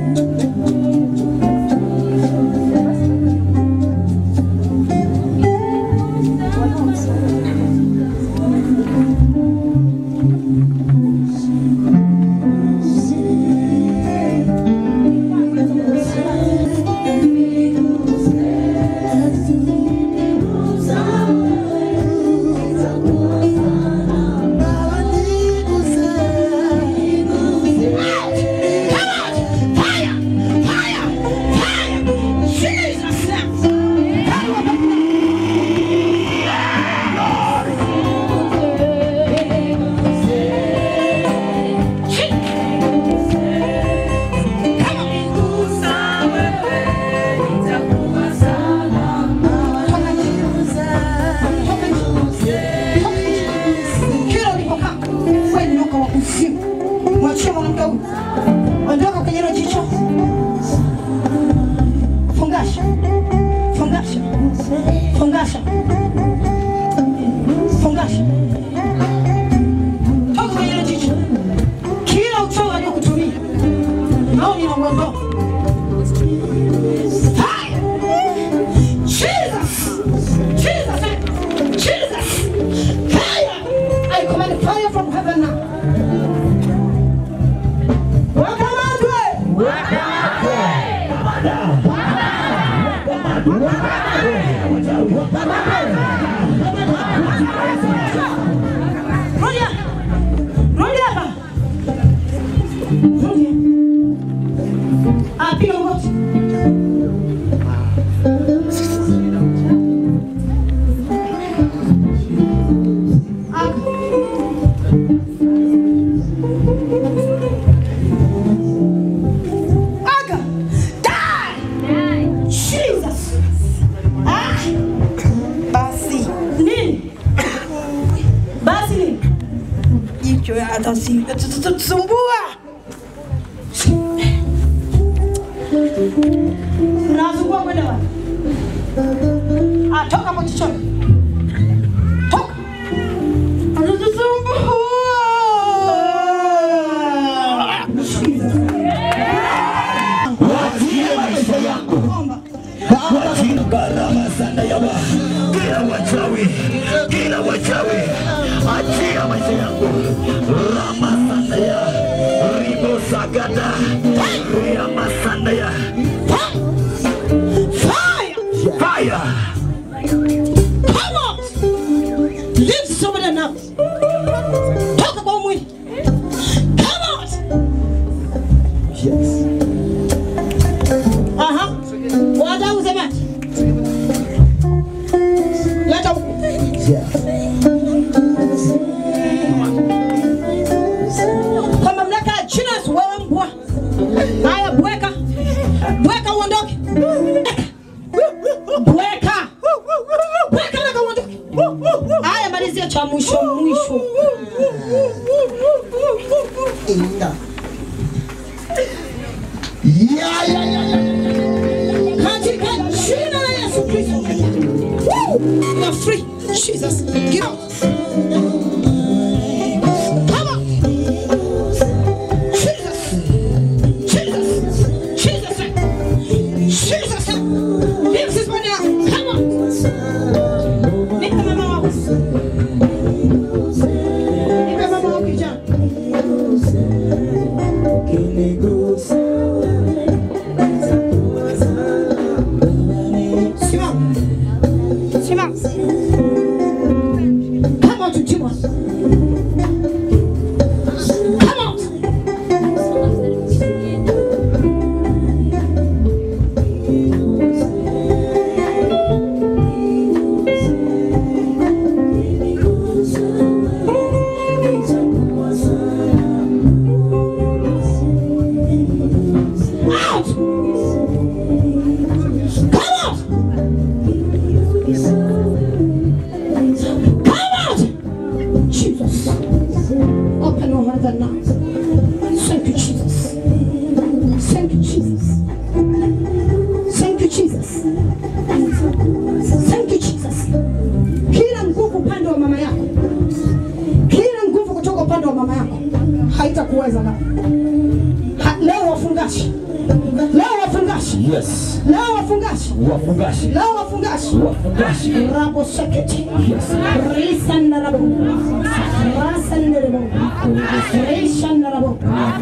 Kila ulipokaa wewe ni nyoka wa kuzimu. Mwachie mwanamke huyu. Ondoka kwenye hilo jicho. Fungasha. Fungasha. Fungasha. Fungasha. Toka kwenye hilo jicho. Kila uchawi aliokutumia. Au ninauondoa. Fire! Jesus! Jesus! Jesus! Fire! I command fire from heaven now. Wakamatwe! Rudi hapa. Rudi hapa. Rudi. Ah, piga magoti. Aga! Die! Jesus! Ah! Basi. Nini? Basi nini? Jicho ya hata si tusumbua. Mnasumbua kwenda wapi? Ah, toka hapo jichoni. Toka. Anatusumbua. Waachie maisha yangu. Waachie gharama sana ya wa. Kila wachawi, kila wachawi, achia maisha yangu. Rama sana ya ribo sagada, rama sana ya Fire! fire. Come on! Leave somebody now. Toka kwa huu mwili. Come on! Aha. Wacha usemaje? Leta huku. Kwa mamlaka ya jina la Yesu, wewe mbwa. Haya, bweka. Bweka uondoke. Bweka. Bweka na uondoke. Haya, malizia cha mwisho mwisho. Yeah, yeah, yeah, yeah. Katika jina la Yesu Kristo. Woo! You're free. Jesus. Get out. Come on. Jesus. Jesus. Jesus. Jesus. Leave this one now. Come on. Nipe mama wako. Nipe mama wako kijana. Simama. Simama. Come out, demon. Come out. Out. Come out. Come out. Jesus. Open your mouth and now. Thank you, Jesus. Thank you, Jesus. Thank you, Jesus. Thank you, Jesus. Kila nguvu upande wa mama yako, kila nguvu kutoka upande wa mama yako haitakuweza leo. Ha, leo wafungashi, leo wafungashi, Yes. leo wafungashi, Wafungashi. leo wafungashi. Wafungashi. Rabo seketi. Yes. Risanda rabo. Rasanda rabo. Risanda rabo.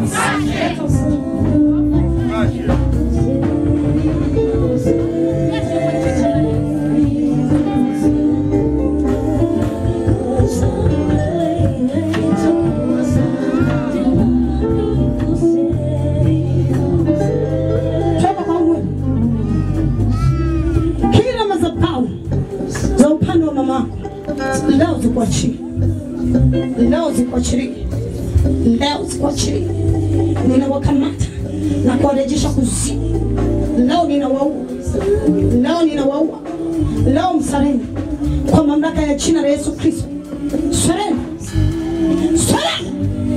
Toka kwa mwili. Kila madhabahu za upande wa mama yako leo zikuachie, leo zikuachilie, leo zikuachilie. Ninawakamata na kuwarejesha kuzimu. Leo ninawaua, leo ninawaua, leo msareni kwa mamlaka ya jina la Yesu Kristo. Sarenda, sarenda,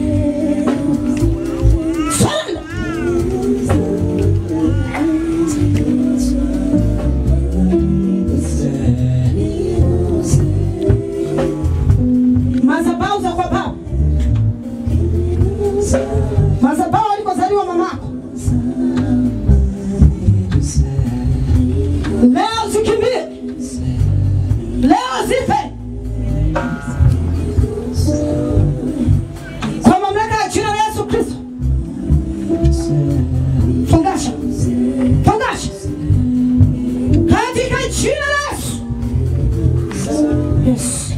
sarenda. madhabahu za kwa baba, madhabahu alikozaliwa mamako, leo zikimbie, leo zife kwa mamlaka ya jina la Yesu Kristo. Fungasha, fungasha katika jina la Yesu. Yes.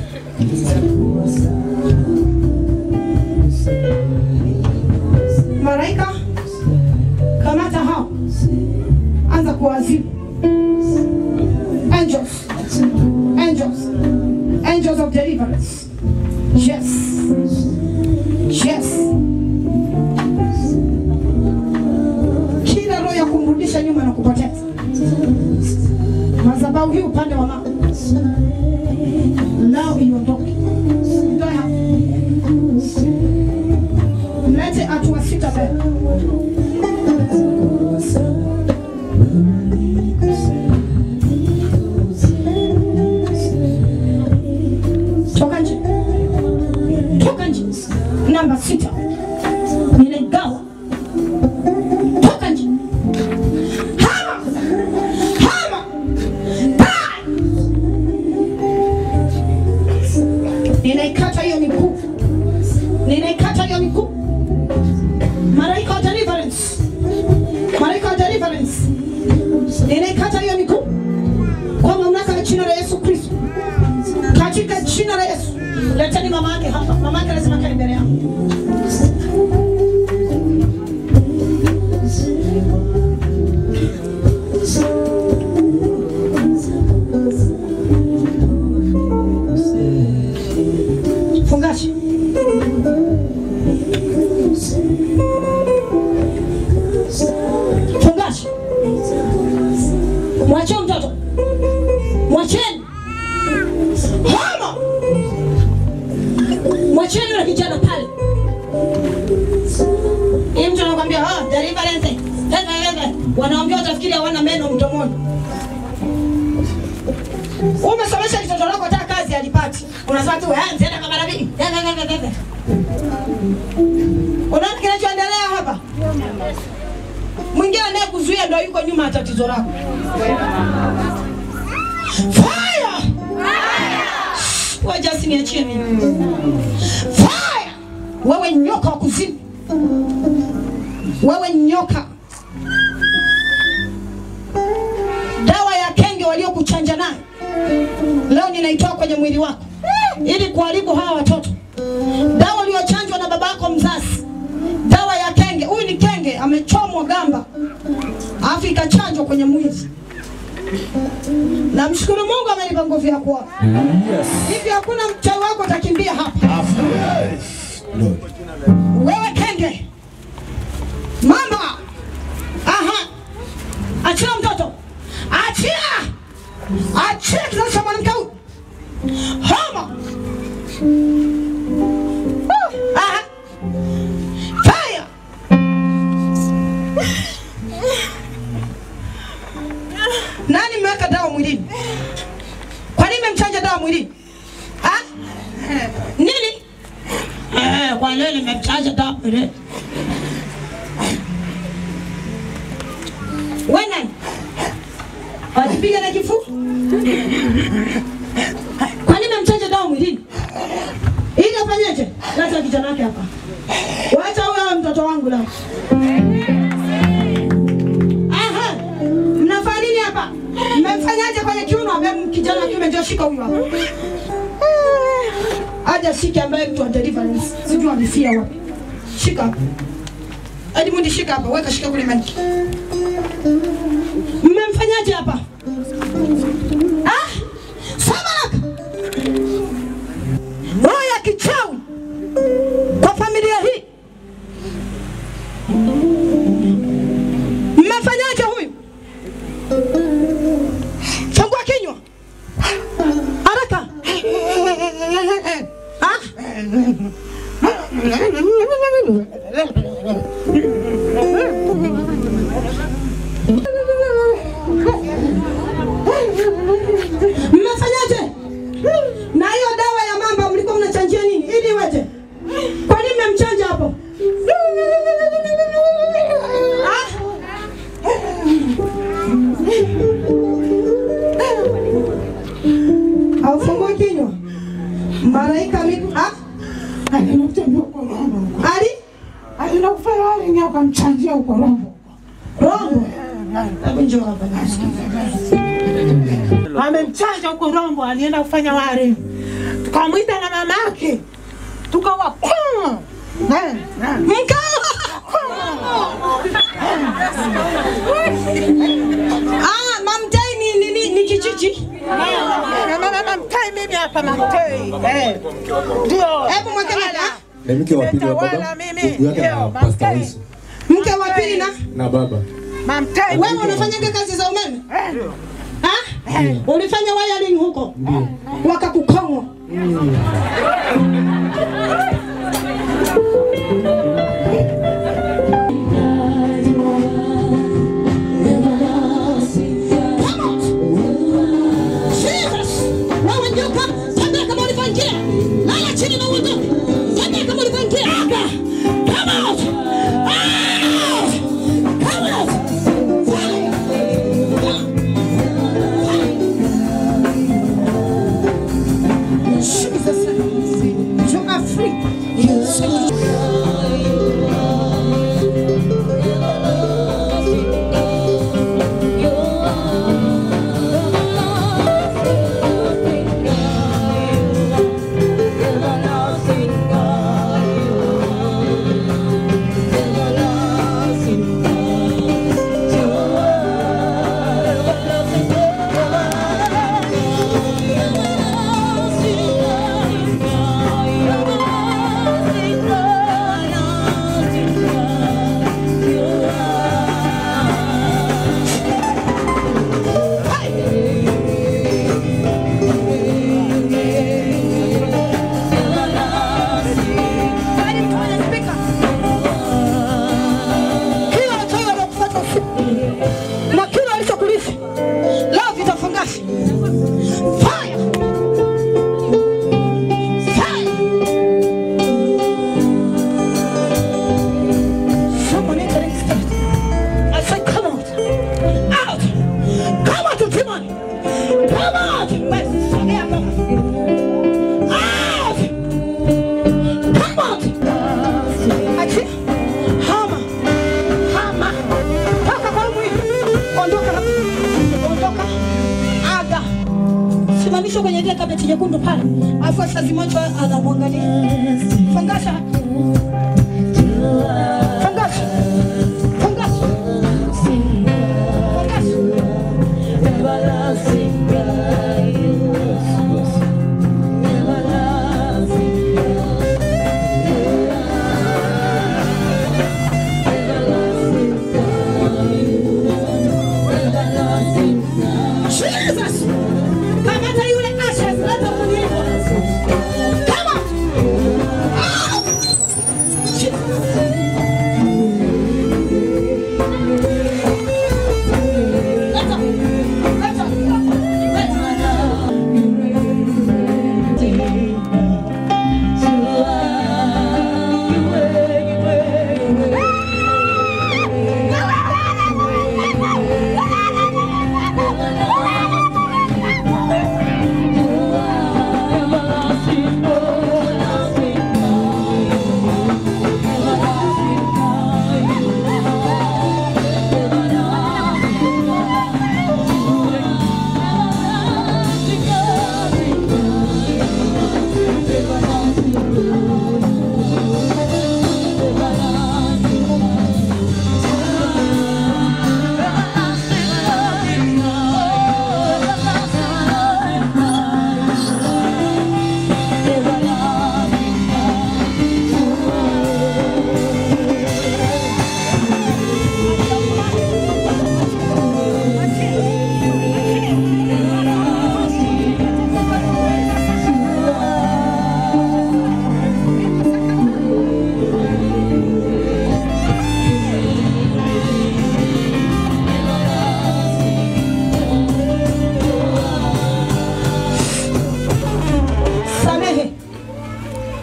Malaika, kamata hao, anza kuwazibu. Angels, angels, angels of deliverance. Yes, yes. Kila roho ya kumrudisha nyuma na kupoteza madhabahu hii upande wa mama, nao iondoke. Ndoa hapa mlete hatua sita mbele. Toka nje, toka nje. Namba sita ninaigawa. Toka nje. Hama, hama, die. Ninaikata hiyo miguu ninaikata hiyo miguu. Malaika wa deliverance, malaika wa deliverance, ninaikata hiyo miguu kwa mamlaka ya jina la Yesu Kristo, katika jina la Yesu. Leteni mama yake hapa, mama yake lazima kae mbele yangu. Fungashi. Fungashi. Mwachie mtoto. Mwacheni. Hama. Mwacheni yule kijana pale. Hii mtu anakuambia, "Ah, deliverance." Hehe hehe. Wanaambia utafikiri hawana meno mdomoni. Umesomesha kitoto lako hata kazi alipati. Unasema tu, "Eh, nitaenda kama nabii." Unaona kinachoendelea hapa? Mwingine anaye kuzuia ndio yuko nyuma ya tatizo lako. Fire! Wacha siniachie mimi. Fire! Wewe nyoka wa kuzimu. Wewe nyoka. Dawa ya kenge waliokuchanja nayo leo ninaitoa kwenye mwili wako ili kuharibu hawa watoto. Dawa uliyochanjwa na babako mzazi, dawa ya kenge. Huyu ni kenge, amechomwa gamba alafu ikachanjwa kwenye mwili. Namshukuru Mungu amenipa nguvu ya kuona. Yes. Hivi hakuna mchawi wako atakimbia hapa. Wewe kenge, mama, aha, achia mtoto, achia, achia kizazi cha mwanamke huyu, homa kwa leo nimemchaja damu ile. Wewe nani? Wajipiga na kifua? Kwa nini memchaja damu mwilini? Ili afanyeje? Leta kijana wake hapa. Wacha huyo awe mtoto wangu leo. Aha. Mnafanya nini hapa? Mmemfanyaje kwenye kiuno? Amem kijana wa kiume ndio shika huyo hapa. Aje shike ambaye mtu wa deliverance. Sijui amefia wapi. Shika hapa. Edmund shika hapa, weka shika kule maniki. Mmemfanyaje hapa? Ah! Samaraka. Roho ya kichawi kwa familia hii. Mmefanyaje huyu? Fungua kinywa. Haraka. Ah? Mmefanyaje? Na hiyo dawa ya mamba mlikuwa mnachanjia nini? Ili iweje? Kwa nini mmemchanja hapo? Ah? Aufungui kinywa. Malaika mi ah? Ali? Alienda kufanya wali ni akamchanjia huko Rombo. Rombo. Hebu njoo hapa. Amemchanja huko Rombo, alienda kufanya wali. Tukamwita na mama yake. Tukawa kwa. Ah, mamtai ni ni ni, ni kijiji. Mamtai mimi hapa mamtai. Eh. Ndio. Hebu mweke na Ni mke wa pili wa Tawala baba, mimi. ndugu yake na Ndio, Pastor mamtai. Wisu mke wa pili na na baba. Mamtai. wewe unafanyaga kazi za umeme? Ha? Ulifanya wiring huko? Wakakukongwa. Jesus! Wewe nyoka, tembea kama ulivyoingia. Lala chini na uondoke. Tembea kama ulivyoingia. Aga. Come out! Out! Come out! Fire! Jesus. You are free. Kila wachawi wanakufuata usiku na kila walichokulisi leo vitafungashi. Fire! Fire! Someone entering spirit. I say, come out! Out! Come out, you demon! Come out! Wewe, sogea hapa. Out! Come out! Achia. Hama. Hama. Toka kwa mwili. Ondoka hapa. Ondoka. Aga. Simamishwa kwenye ile kabeti nyekundu pale. Alafu asazi moja anamwangalia. Fungasha. Fungasha. Fungasha. Fungasha. Jesus! Kamata yule Ashes, leta mwili wako. Come on! Ah! Jesus!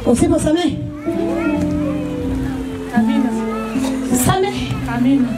Usiposamehe samehe. Amina.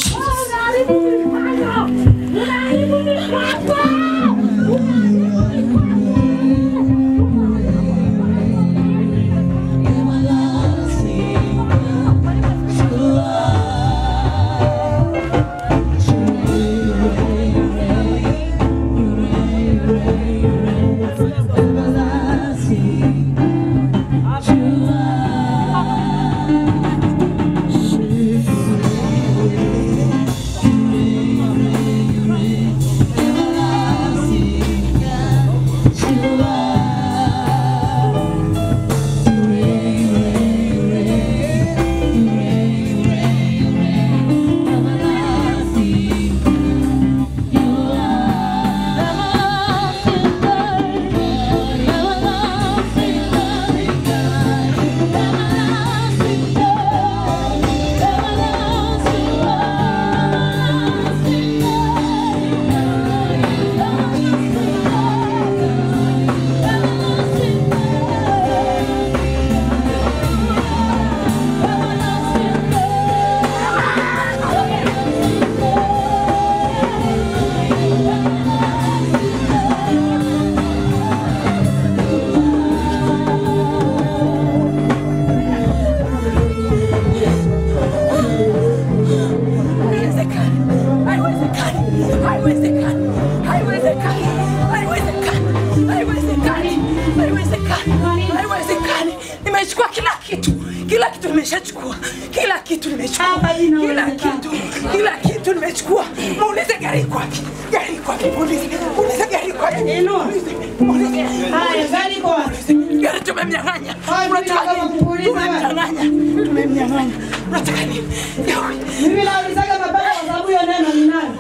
Haiwezekani. Nimechukua kila kitu, kila kitu nimeshachukua, kila kitu nimechukua, Hapa kila inawezekana. kitu, kila kitu nimechukua. Muulize gari iko wapi? Gari iko wapi? Muulize, muulize gari iko wapi? Inua. Muulize. Haya, gari iko wapi? Gari tumemnyang'anya. Haya, Unataka mimi nataka nini? kukuuliza wewe. Tumemnyang'anya, tumemnyang'anya. Unataka nini? Yawe. Mimi naulizaga mabaya kwa sababu hiyo neno ni nani?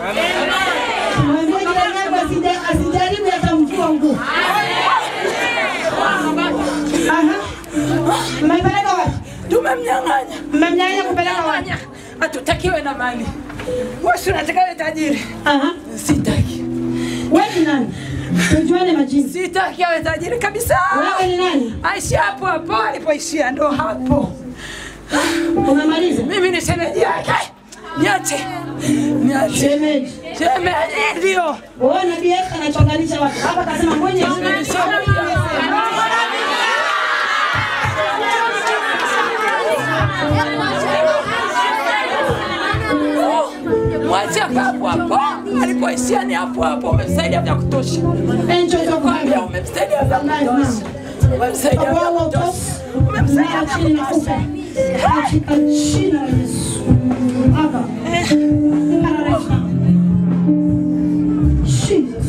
Mwambie jirani yako asija- asijaribu hata mvua nguo. Aha. Mmepeleka wapi? Tumemnyang'anya. Mmemnyang'anya kupeleka wapi? Nyang'anya. Hatutakiwe na mali. Wewe si unataka wewe tajiri? Aha. Sitaki. Wewe ni nani? Tujuane majina. Sitaki awe tajiri kabisa. Wewe ni nani? Aishi hapo hapo alipoishia, ndo hapo. Umemaliza? Mimi ni shemeji yake. Niache. Niache. Shemeji. Shemeji ndio. Wewe na BF anachonganisha watu. Hapa kasema mwenye Mwache hapo hapo. Alipoishia ni hapo hapo. Umemsaidia vya kutosha. Enjoy your Kwambia time. umemsaidia vya kutosha. Umemsaidia vya Bwana kutosha. utosi. Umemsaidia Mara vya chini kutosha. nakufa. Katika jina la Yesu. Hapa. Hallelujah. Jesus.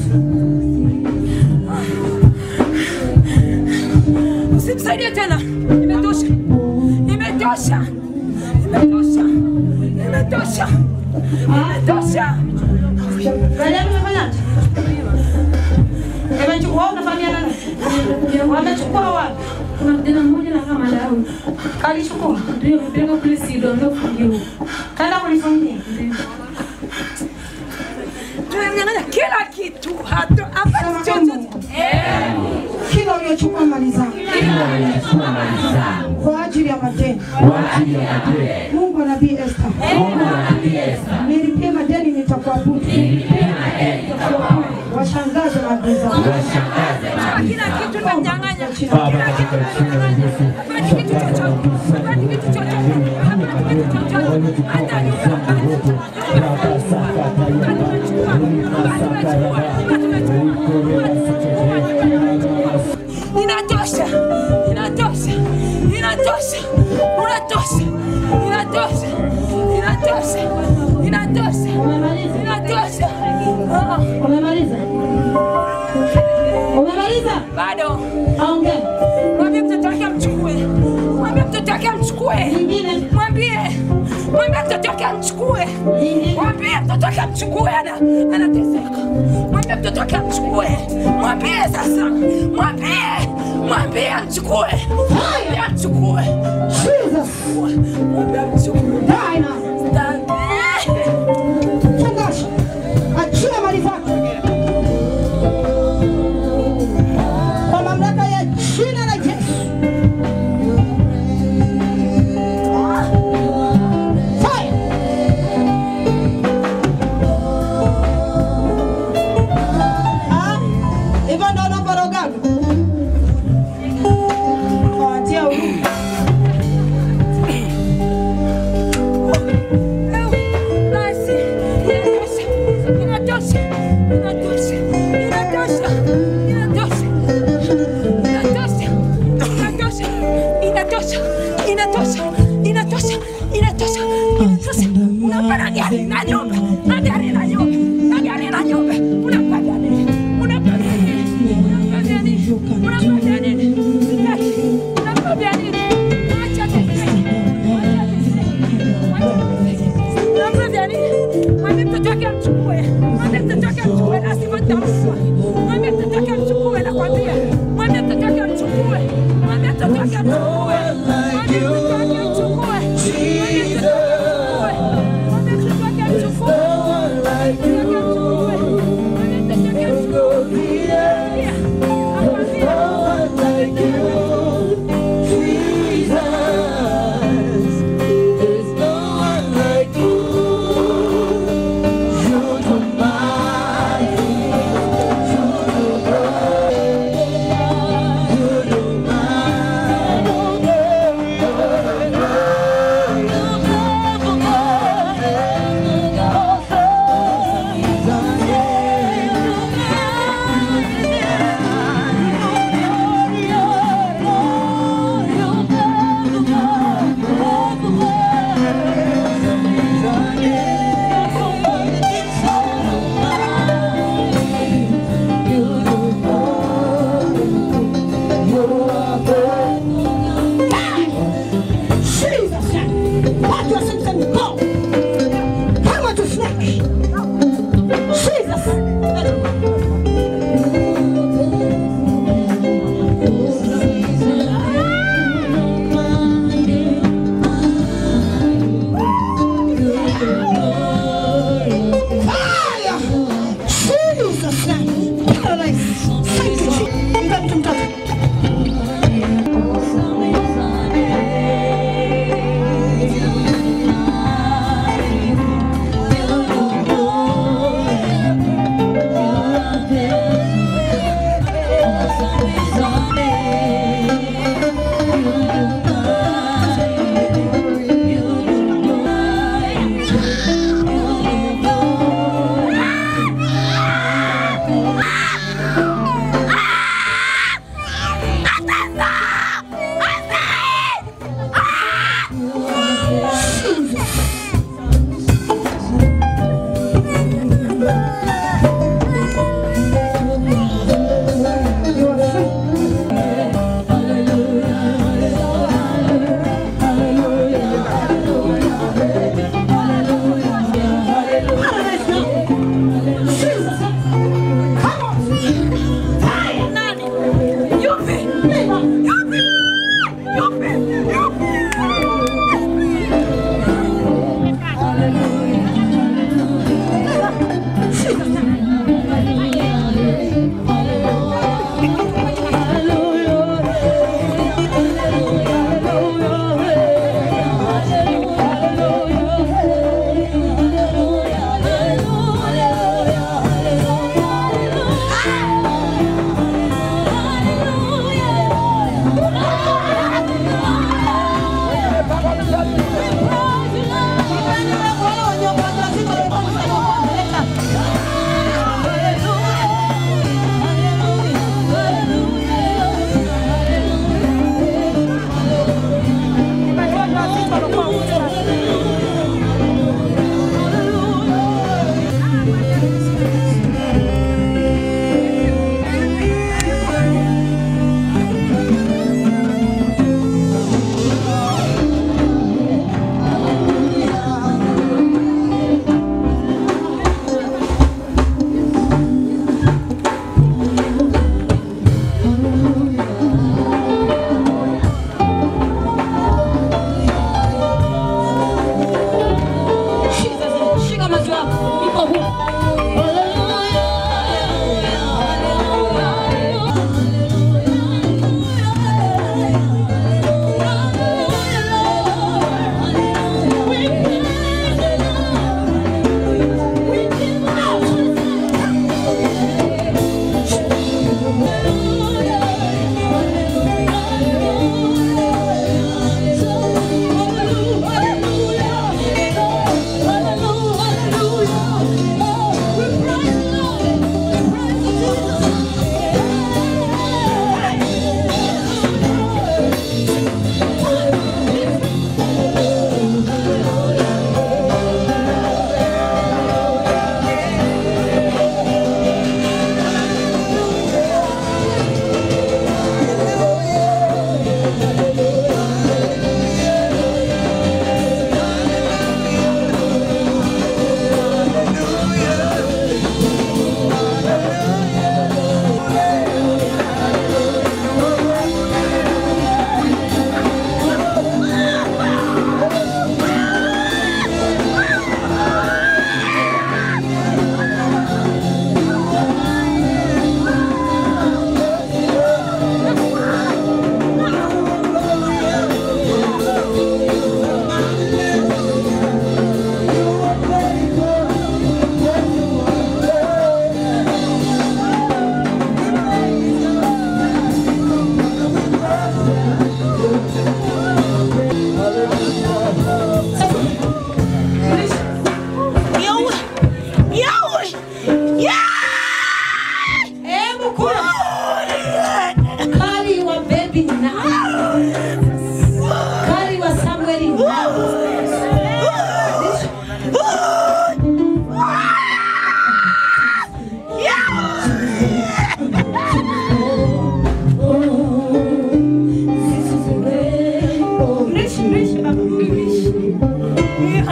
Usimsaidie tena. Imetosha. Imetosha. Imetosha. Imetosha. Imetosha. Gari yako imefanyaje? Imechukua wewe unafahamiana naye? Wamechukua wapi? Kuna kijana mmoja na kama Daudi. Kalichukua. Ndio mpeleka kule Sido ndio kufungiwa. Kaenda kulifungia. Tumemnyang'anya kila kitu. Hata hapa chochote. Kila uliochukua mali zangu kwa ajili ya madeni. Mungu wa nabii Esther. Nilipie madeni nitakuabudu. Washangaze maadui zangu. Kila kitu tumemnyang'anya. Baba, katika jina la Yesu, Hapati kitu chochote. Hapati kitu chochote. Hapati kitu chochote. Hata nyumba. Inatosha. Inatosha. Inatosha. Unatosha. Inatosha. Inatosha. Inatosha. Inatosha. Ah, Umemaliza? Umemaliza? Bado. Aongea. Mwambie mtoto wake amchukue. Mwambie mtoto wake amchukue. Nyingine. Mwambie. Mwambie mtoto wake amchukue. Nyingine. Mwambie mtoto wake amchukue ana anateseka. Mwambie mtoto wake amchukue. Mwambie sasa. Mwambie. Mwambie amchukue. Mwambie amchukue. Jesus. Mwambie amchukue. Die now. Fungasha. Achia mali zako. Kwa mamlaka ya jina la Yesu. inatosha, inatosha, inatosha, inatosha, inatosha. Unampa na gari na nyumba, na gari na nyumba, na gari na nyumba. Unampa nini? Unampa nini? Unampa nini? Unampa nini? Unampa nini? Acha teseke. Acha teseke. Unampa nini? Mwambie mtoto wake amchukue. Mwambie mtoto wake amchukue na asivyotamkwa. Mwambie mtoto wake amchukue nakwambia. Mwambie mtoto wake amchukue. Mwambie mtoto wake amchukue. Mwambie mtoto wake amchukue. Mwambie mtoto wake amchukue. Mwambie mtoto wake amchukue. Mwambie mtoto wake amchukue. Mwambie mtoto wake amchukue. Yeah. Nakwambia. You're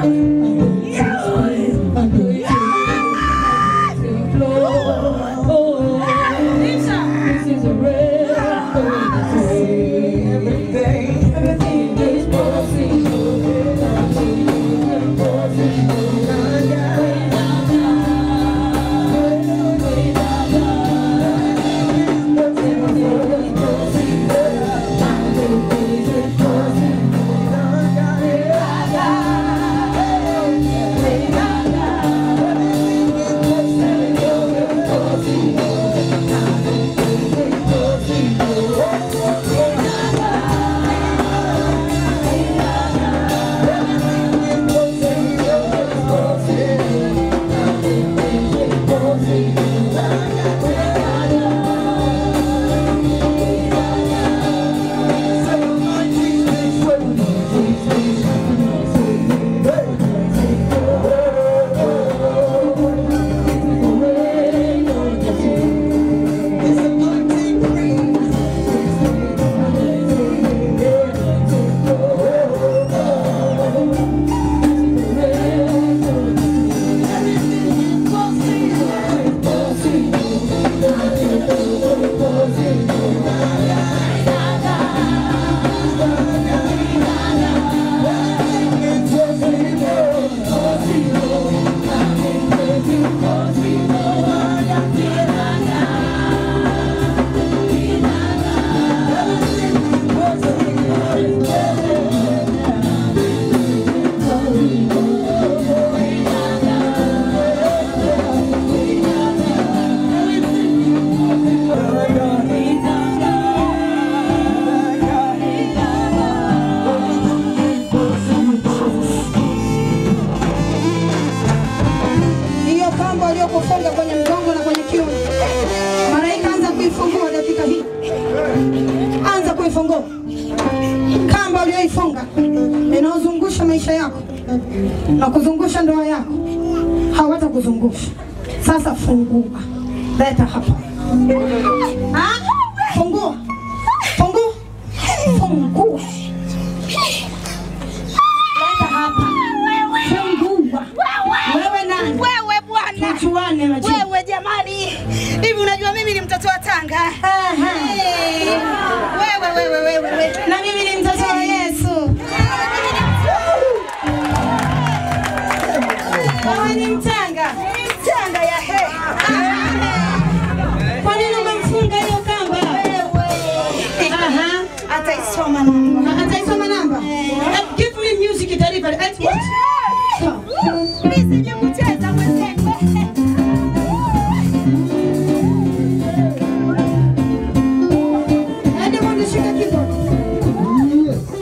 hiyo kamba waliokufunga kwenye mgongo na kwenye kiuno. Malaika, anza kuifungua dakika hii, anza kuifungua kamba ulioifunga inaozungusha maisha yako na kuzungusha ndoa yako, hawatakuzungusha sasa. Fungua, leta hapa. Ah, Fungua, fungua, fungua, leta hapa, fungua. Wewe nani? Wewe bwana. Tujuane majina. Wewe jamani. Hivi unajua mimi ni mtoto wa Tanga? Hey. Wewe wewe wewe wewe. Na mimi ni mtoto wa Yesu. Wewe ni mtanga. Tanga ya he. Kwa nini umemfunga hiyo kamba? Aha. Ataisoma namba. Ataisoma namba. Eh, Give me music delivery. Eh, what? Mimi sije kucheza mwenzangu. Hadi mwende shika keyboard.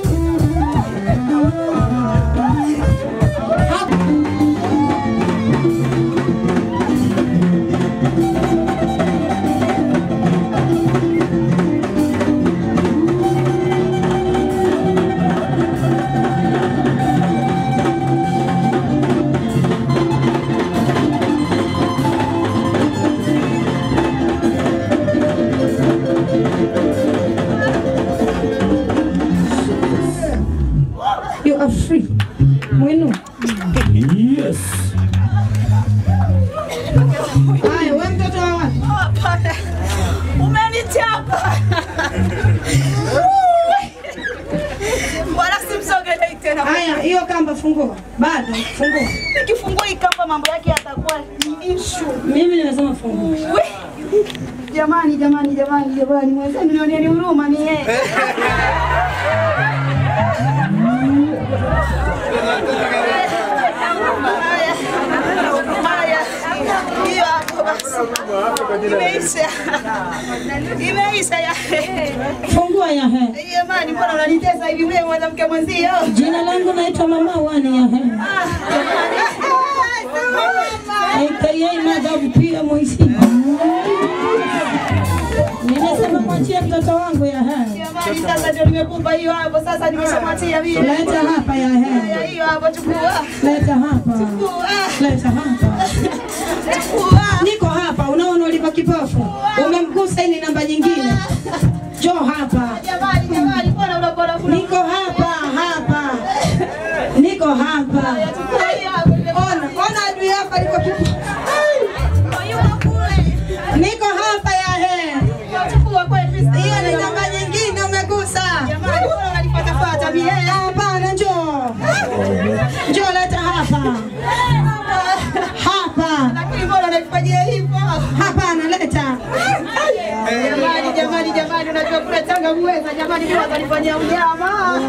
You are free. Mwenu. Yes. Haya, wewe mtoto wa wapi? Hapana. Umenichapa. Wala simsogelei tena. Haya, hiyo kamba fungua. Bado fungua. Nikifungua hii kamba mambo yake yatakuwa ni issue. Mimi nimesema fungua. We. Jamani, jamani, jamani, jamani, mwenzenu nionieni huruma ni yeye. Haya, haya, hiyo hapo basi. Imeisha. Imeisha ya. Fungua ya he. Jamani, mbona unanitesa hivi mimi mwanamke mwenzio? Jina langu naitwa Mama Wani ya he. AKA Madam pia Moisi. Nimesema mwachie mtoto wangu ya he. Jamani, sasa ndio nimekupa hiyo hapo, sasa nimeshamwatia vile. Leta hapa ya he. Haya, hiyo hapo chukua. Leta hapa. Chukua. Leta hapa. Chukua. Niko hapa, unaona ulipo kipofu. Umemgusa hii ni namba nyingine. Njoo hapa. Jamani, jamani, mbona unapora Niko hapa, hapa. Niko hapa. nimemweza jamani, mimi watanifanyia unyama.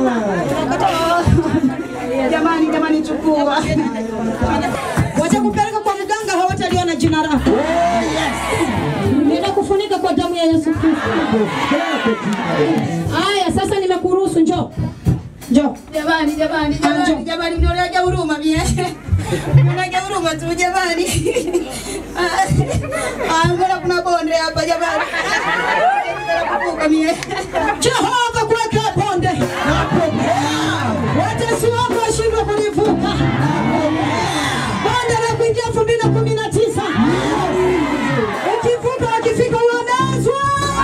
Jamani, jamani, chukua. Watakupeleka kwa mganga, hawataliona jina lako. Ninakufunika kwa damu ya Yesu Kristo. Haya, sasa nimekuruhusu, njoo. Njoo. Jamani, jamani, jamani, jamani, mnionaje huruma mie? Mnionaje huruma tu jamani? Ah, mbona kuna bonde hapa jamani? Kuvuka mie. Jehova kuweka bonde. Watesi wako washindwe kulivuka. Bonde la kuingia elfu mbili na kumi na tisa. Ukivuka wakifika uonezwa.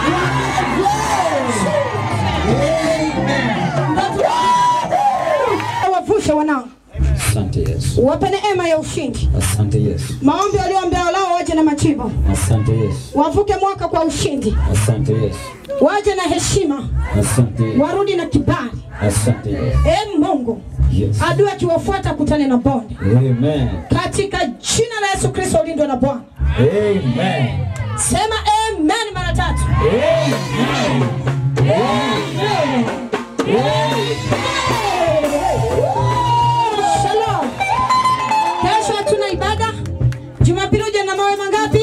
Wavushe wanangu, Asante Yesu. wape neema ya ushindi. Asante Yesu. Maombi walioambia lao waje na majibu, Asante Yesu. wavuke mwaka kwa ushindi, Asante Yesu. waje na heshima, Asante Yesu. warudi na kibali. Asante Yesu. E Mungu, Yes. adui akiwafuata kutane na bonde Amen. katika jina la Yesu Kristo, ulindwe na Bwana. Amen. Sema amen mara tatu. Shalom. Kesho hatuna ibada. Jumapili uje na mawe mangapi?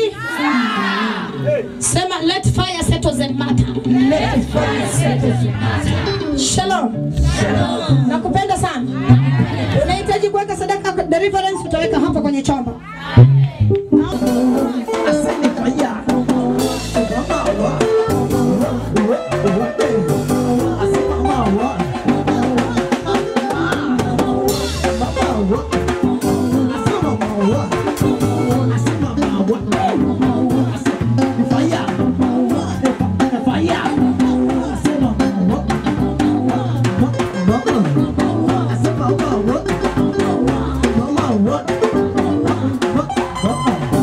Sema let fire settle the matter. Let fire settle the matter. Shalom. Nakupenda sana. Unahitaji kuweka sadaka deliverance utaweka hapa kwenye chombo.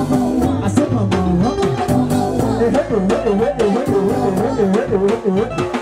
What?